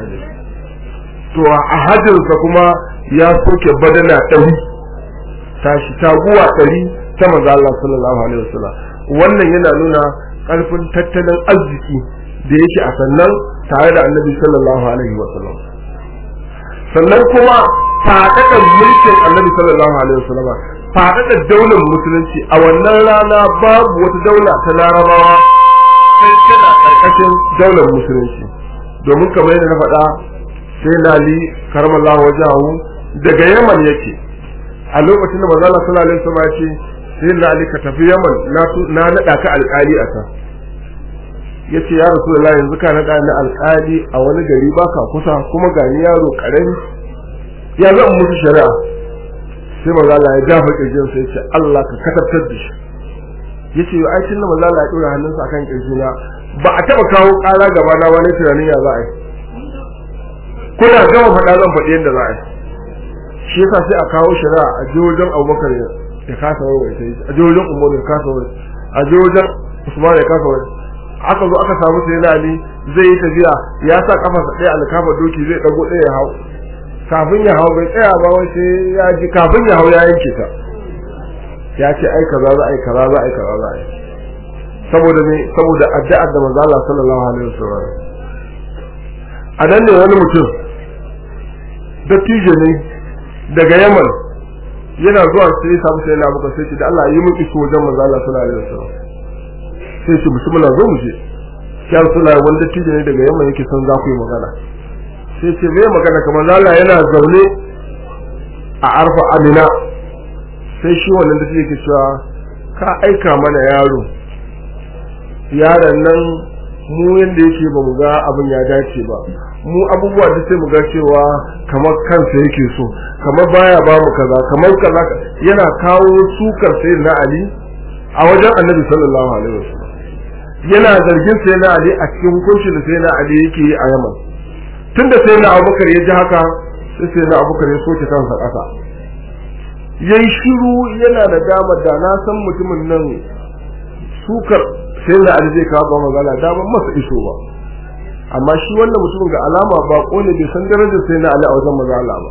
to a hajjinsa kuma ya soke badana ɗari tashi taguwa ɗari ta maza Allah sallallahu alaihi wasallam wannan yana nuna ƙarfin tattalin arziki da yake a sannan tare da annabi sallallahu alaihi wasallam sannan kuma faɗaɗar mulkin annabi sallallahu alaihi wasallam faɗaɗar daular musulunci a wannan rana babu wata daula ta larabawa sai tana ƙarƙashin daular musulunci domin kamar yadda na faɗa sai lali karamallahu wajahu daga yaman yake a lokacin da manzo Allah sallallahu alaihi wasallam ya ce sai lali ka tafi yaman na na nada ka alƙali a ta yace ya rasulullahi yanzu ka nada ni alƙali a wani gari baka kusa kuma ga ni yaro karami ya zan musu shari'a sai manzo Allah ya jafa kirjin sai ya ce Allah ka katabtar da shi yace yo ai tun da manzo Allah ya dora hannunsa akan kirjina ba a taba kawo ƙara gaba na wani tunanin ya za a yi kuna gama faɗa zan faɗi yadda za a yi shi yasa sai a kawo shari'a a je wajen abubakar ya kasa wai sai a je wajen umar ya kasa wai a je wajen usman ya kasa wai aka zo aka samu sai na ali zai yi tafiya ya sa kafarsa ɗaya alkafa doki zai ɗago ɗaya ya hau kafin ya hau bai tsaya ba wai sai ya ji kafin ya hau ya yanke ta ya ce ai kaza za a yi kaza za a yi kaza za a yi saboda me saboda addu'ar da manzo Allah sallallahu alaihi wasallam a nan ne wani mutum dattijo ne daga Yaman yana zuwa sai ya samu sai na muka sai ce da Allah yi mun iso wajen manzo Allah sallallahu alaihi wasallam sai ce bismillah zo mu je ya Rasulullah wani dattijo ne daga Yaman yake son za ku yi magana sai ce me magana kamar Allah yana zaune a arfa amina sai shi wannan dattijo yake cewa ka aika mana yaro yaron nan mu yanda yake ba mu ga abin ya dace ba mu abubuwa da sai mu ga cewa kamar kansa yake so kamar baya ba mu kaza kamar kaza yana kawo sukar sai na Ali a wajen Annabi sallallahu alaihi wasallam yana zargin sai na Ali a cikin hukuncin da sai na Ali yake yi a Yaman tunda sai na Abubakar ya ji haka sai sai na Abubakar ya soke kansa kasa yayi shiru yana da dama da na san mutumin nan sukar sai na Ali zai kawo ba magana da ban masa iso ba amma shi wannan mutumin ga alama ba kone bai san darajar sai na Ali a wajen mazala ba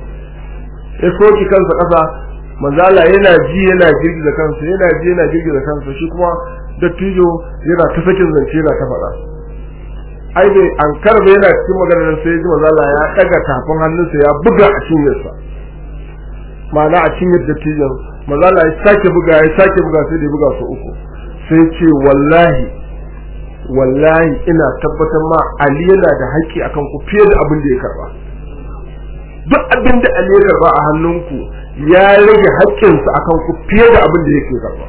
ya soki kansa kasa mazala yana ji yana girgiza kansa yana ji yana girgiza kansa shi kuma dattijo yana ta sakin zance yana ta faɗa ai bai an karbe yana cikin maganar sai ji mazala ya daga tafin hannunsa ya buga a cinyarsa ma'ana a cinyar dattijon mazala ya sake buga ya sake buga sai da ya buga su uku sai ce wallahi wallahi ina tabbatar ma Ali yana da haƙƙi akan ku fiye da abin da ya karba duk abin da Ali ya karba a hannunku ya rage haƙƙinsa akan ku fiye da abin da yake karba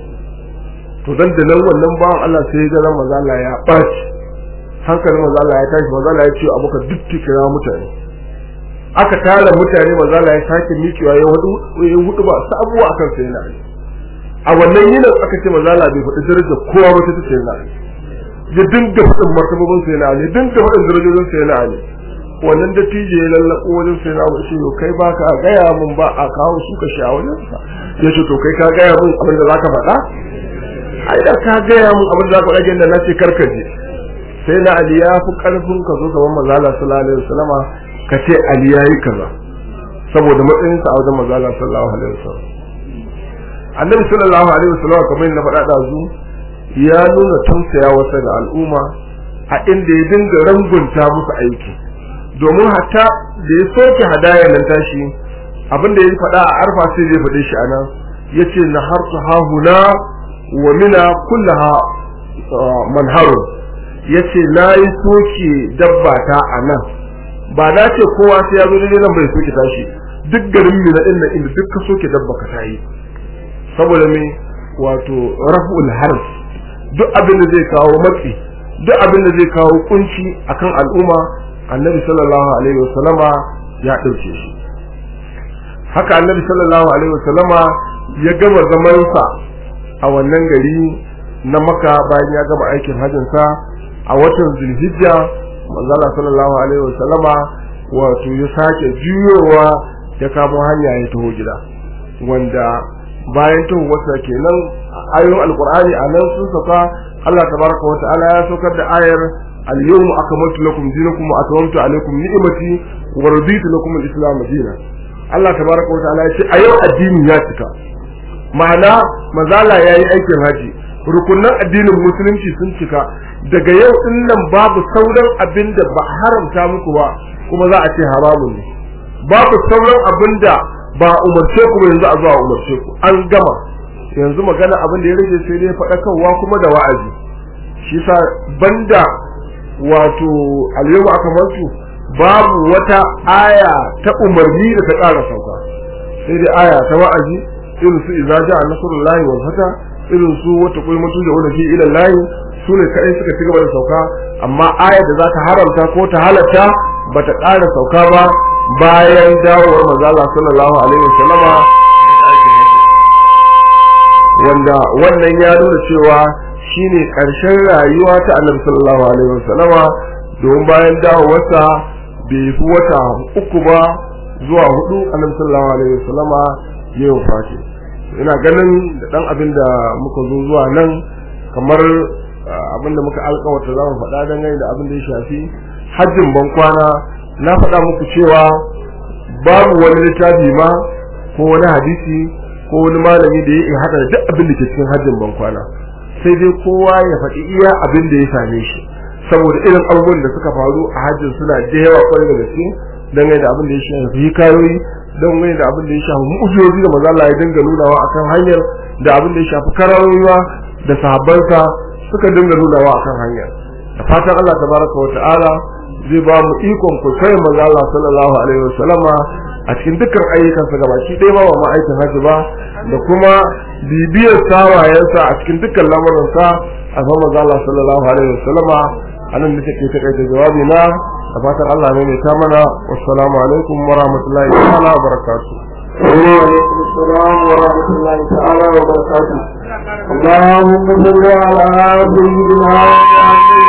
to dan da nan wannan bawan Allah sai ya ga manzo Allah ya baci hankalin manzo Allah ya tashi manzo Allah ya ce abuka duk kira mutane aka tara mutane manzo Allah ya sake miƙewa ya hudu ya hudu ba su abuwa akan sai na a wannan yinin aka ce manzo Allah bai faɗi darajar kowa ba ta ce na ya dinga faɗin martabobin sai na Ali dinga faɗin darajojin sai na Ali wannan da tije ya lallako wajen sai na shi yo kai ba ka gaya mun ba a kawo su ka sha wajen sa ya ce to kai ka gaya mun abin da zaka faɗa ai da ka gaya mun abin da zaka faɗa ginda na ce karkaje sai na Ali ya fi karfin ka zo gaban manzo Allah sallallahu alaihi wasallama ka ce Ali yayi kaza saboda matsayinsa a wajen manzo Allah sallallahu alaihi wasallam annabi sallallahu alaihi wasallam kamar yadda faɗa da zu ya nuna tausaya wasa ga al'umma a inda ya dinga rangunta musu aiki domin hatta da ya soke hadaya nan tashi abin da ya faɗa a arfa sai zai faɗe shi anan yace na harsu hahuna wa mina kullaha manharu yace na yi soke dabba ta a nan ba na ce kowa sai ya zo daidai nan bai soke tashi duk garin mina din nan inda duk ka soke dabba ka tayi saboda me wato raf'ul harf duk abin da zai kawo matsi duk abin da zai kawo kunci akan al'umma annabi sallallahu alaihi wasallama ya ɗauke shi haka annabi sallallahu alaihi wasallama ya gama zamansa a wannan gari na maka bayan ya gama aikin hajjinsa a watan zulhijja manzala sallallahu alaihi wasallama wato ya sake juyowa ya kamo hanya ya taho gida wanda bayan taho wata kenan ayoyin alqur'ani a nan sun sauka Allah tabaraka wa ta'ala ya saukar da ayar al-yawma akmaltu lakum dinakum wa atmamtu alaykum ni'mati wa raditu lakum al-islam dinan Allah tabaraka wa ta'ala ya ce a yau addini ya cika ma'ana mazala yayi aikin haji rukunan addinin musulunci sun cika daga yau din nan babu sauran abin da ba haramta muku ba kuma za a ce haramun ne babu sauran abin da ba umarce ku yanzu a zuwa umarce ku an gama yanzu magana abin da ya rage sai dai faɗakarwa kuma da wa'azi shi sa banda wato alyawma akamaltu babu wata aya ta umarni da ta ƙara sauka sai dai aya ta wa'azi irin su idza ja'a nasrullahi wal fata irin su wata koyi mutu da wani fi ila lahi su ne kaɗai suka ci gaba da sauka amma ayar da za ta haramta ko ta halatta ba ta ƙara sauka ba bayan dawowar mazala sallallahu alaihi wasallama wanda wannan ya nuna cewa shine ƙarshen rayuwa ta annabi sallallahu alaihi wasallama domin bayan dawowarsa bai fi wata uku ba zuwa hudu annabi sallallahu alaihi wasallama ya yi wafati ina ganin da dan abin da muka zo zuwa nan kamar abin da muka alƙawarta za mu faɗa dangane da abin da ya shafi hajjin ban kwana na faɗa muku cewa babu wani littafi ma ko wani hadisi ko wani malami da ya haɗa da duk abin da ke cikin hajjin ban kwana sai dai kowa ya faɗi iya abin da ya same shi saboda irin abubuwan da suka faru a hajjin suna da yawa kwarai da gaske dangane da abin da ya shafi hikayoyi dangane da abin da ya shafi mu'ujizozi da manzo Allah ya dinga nunawa akan hanyar da abin da ya shafi kararowa da sahabbansa suka dinga nunawa akan hanyar da fatan Allah tabaraka wa ta'ala zai ba mu ikon kwaikwayon manzo Allah sallallahu alaihi wasallama a cikin dukkan ayyukansa gabaki ɗaya ba ma aikin hajji ba da kuma bibiyar sawayensa a cikin dukkan lamuransa a san manzo Allah sallallahu alaihi wasallama anan da take takaita jawabi na da fatan Allah ne mai ta mana wassalamu alaikum wa rahmatullahi ta'ala wa barakatuh وعليكم السلام ورحمة الله تعالى وبركاته اللهم صل على سيدنا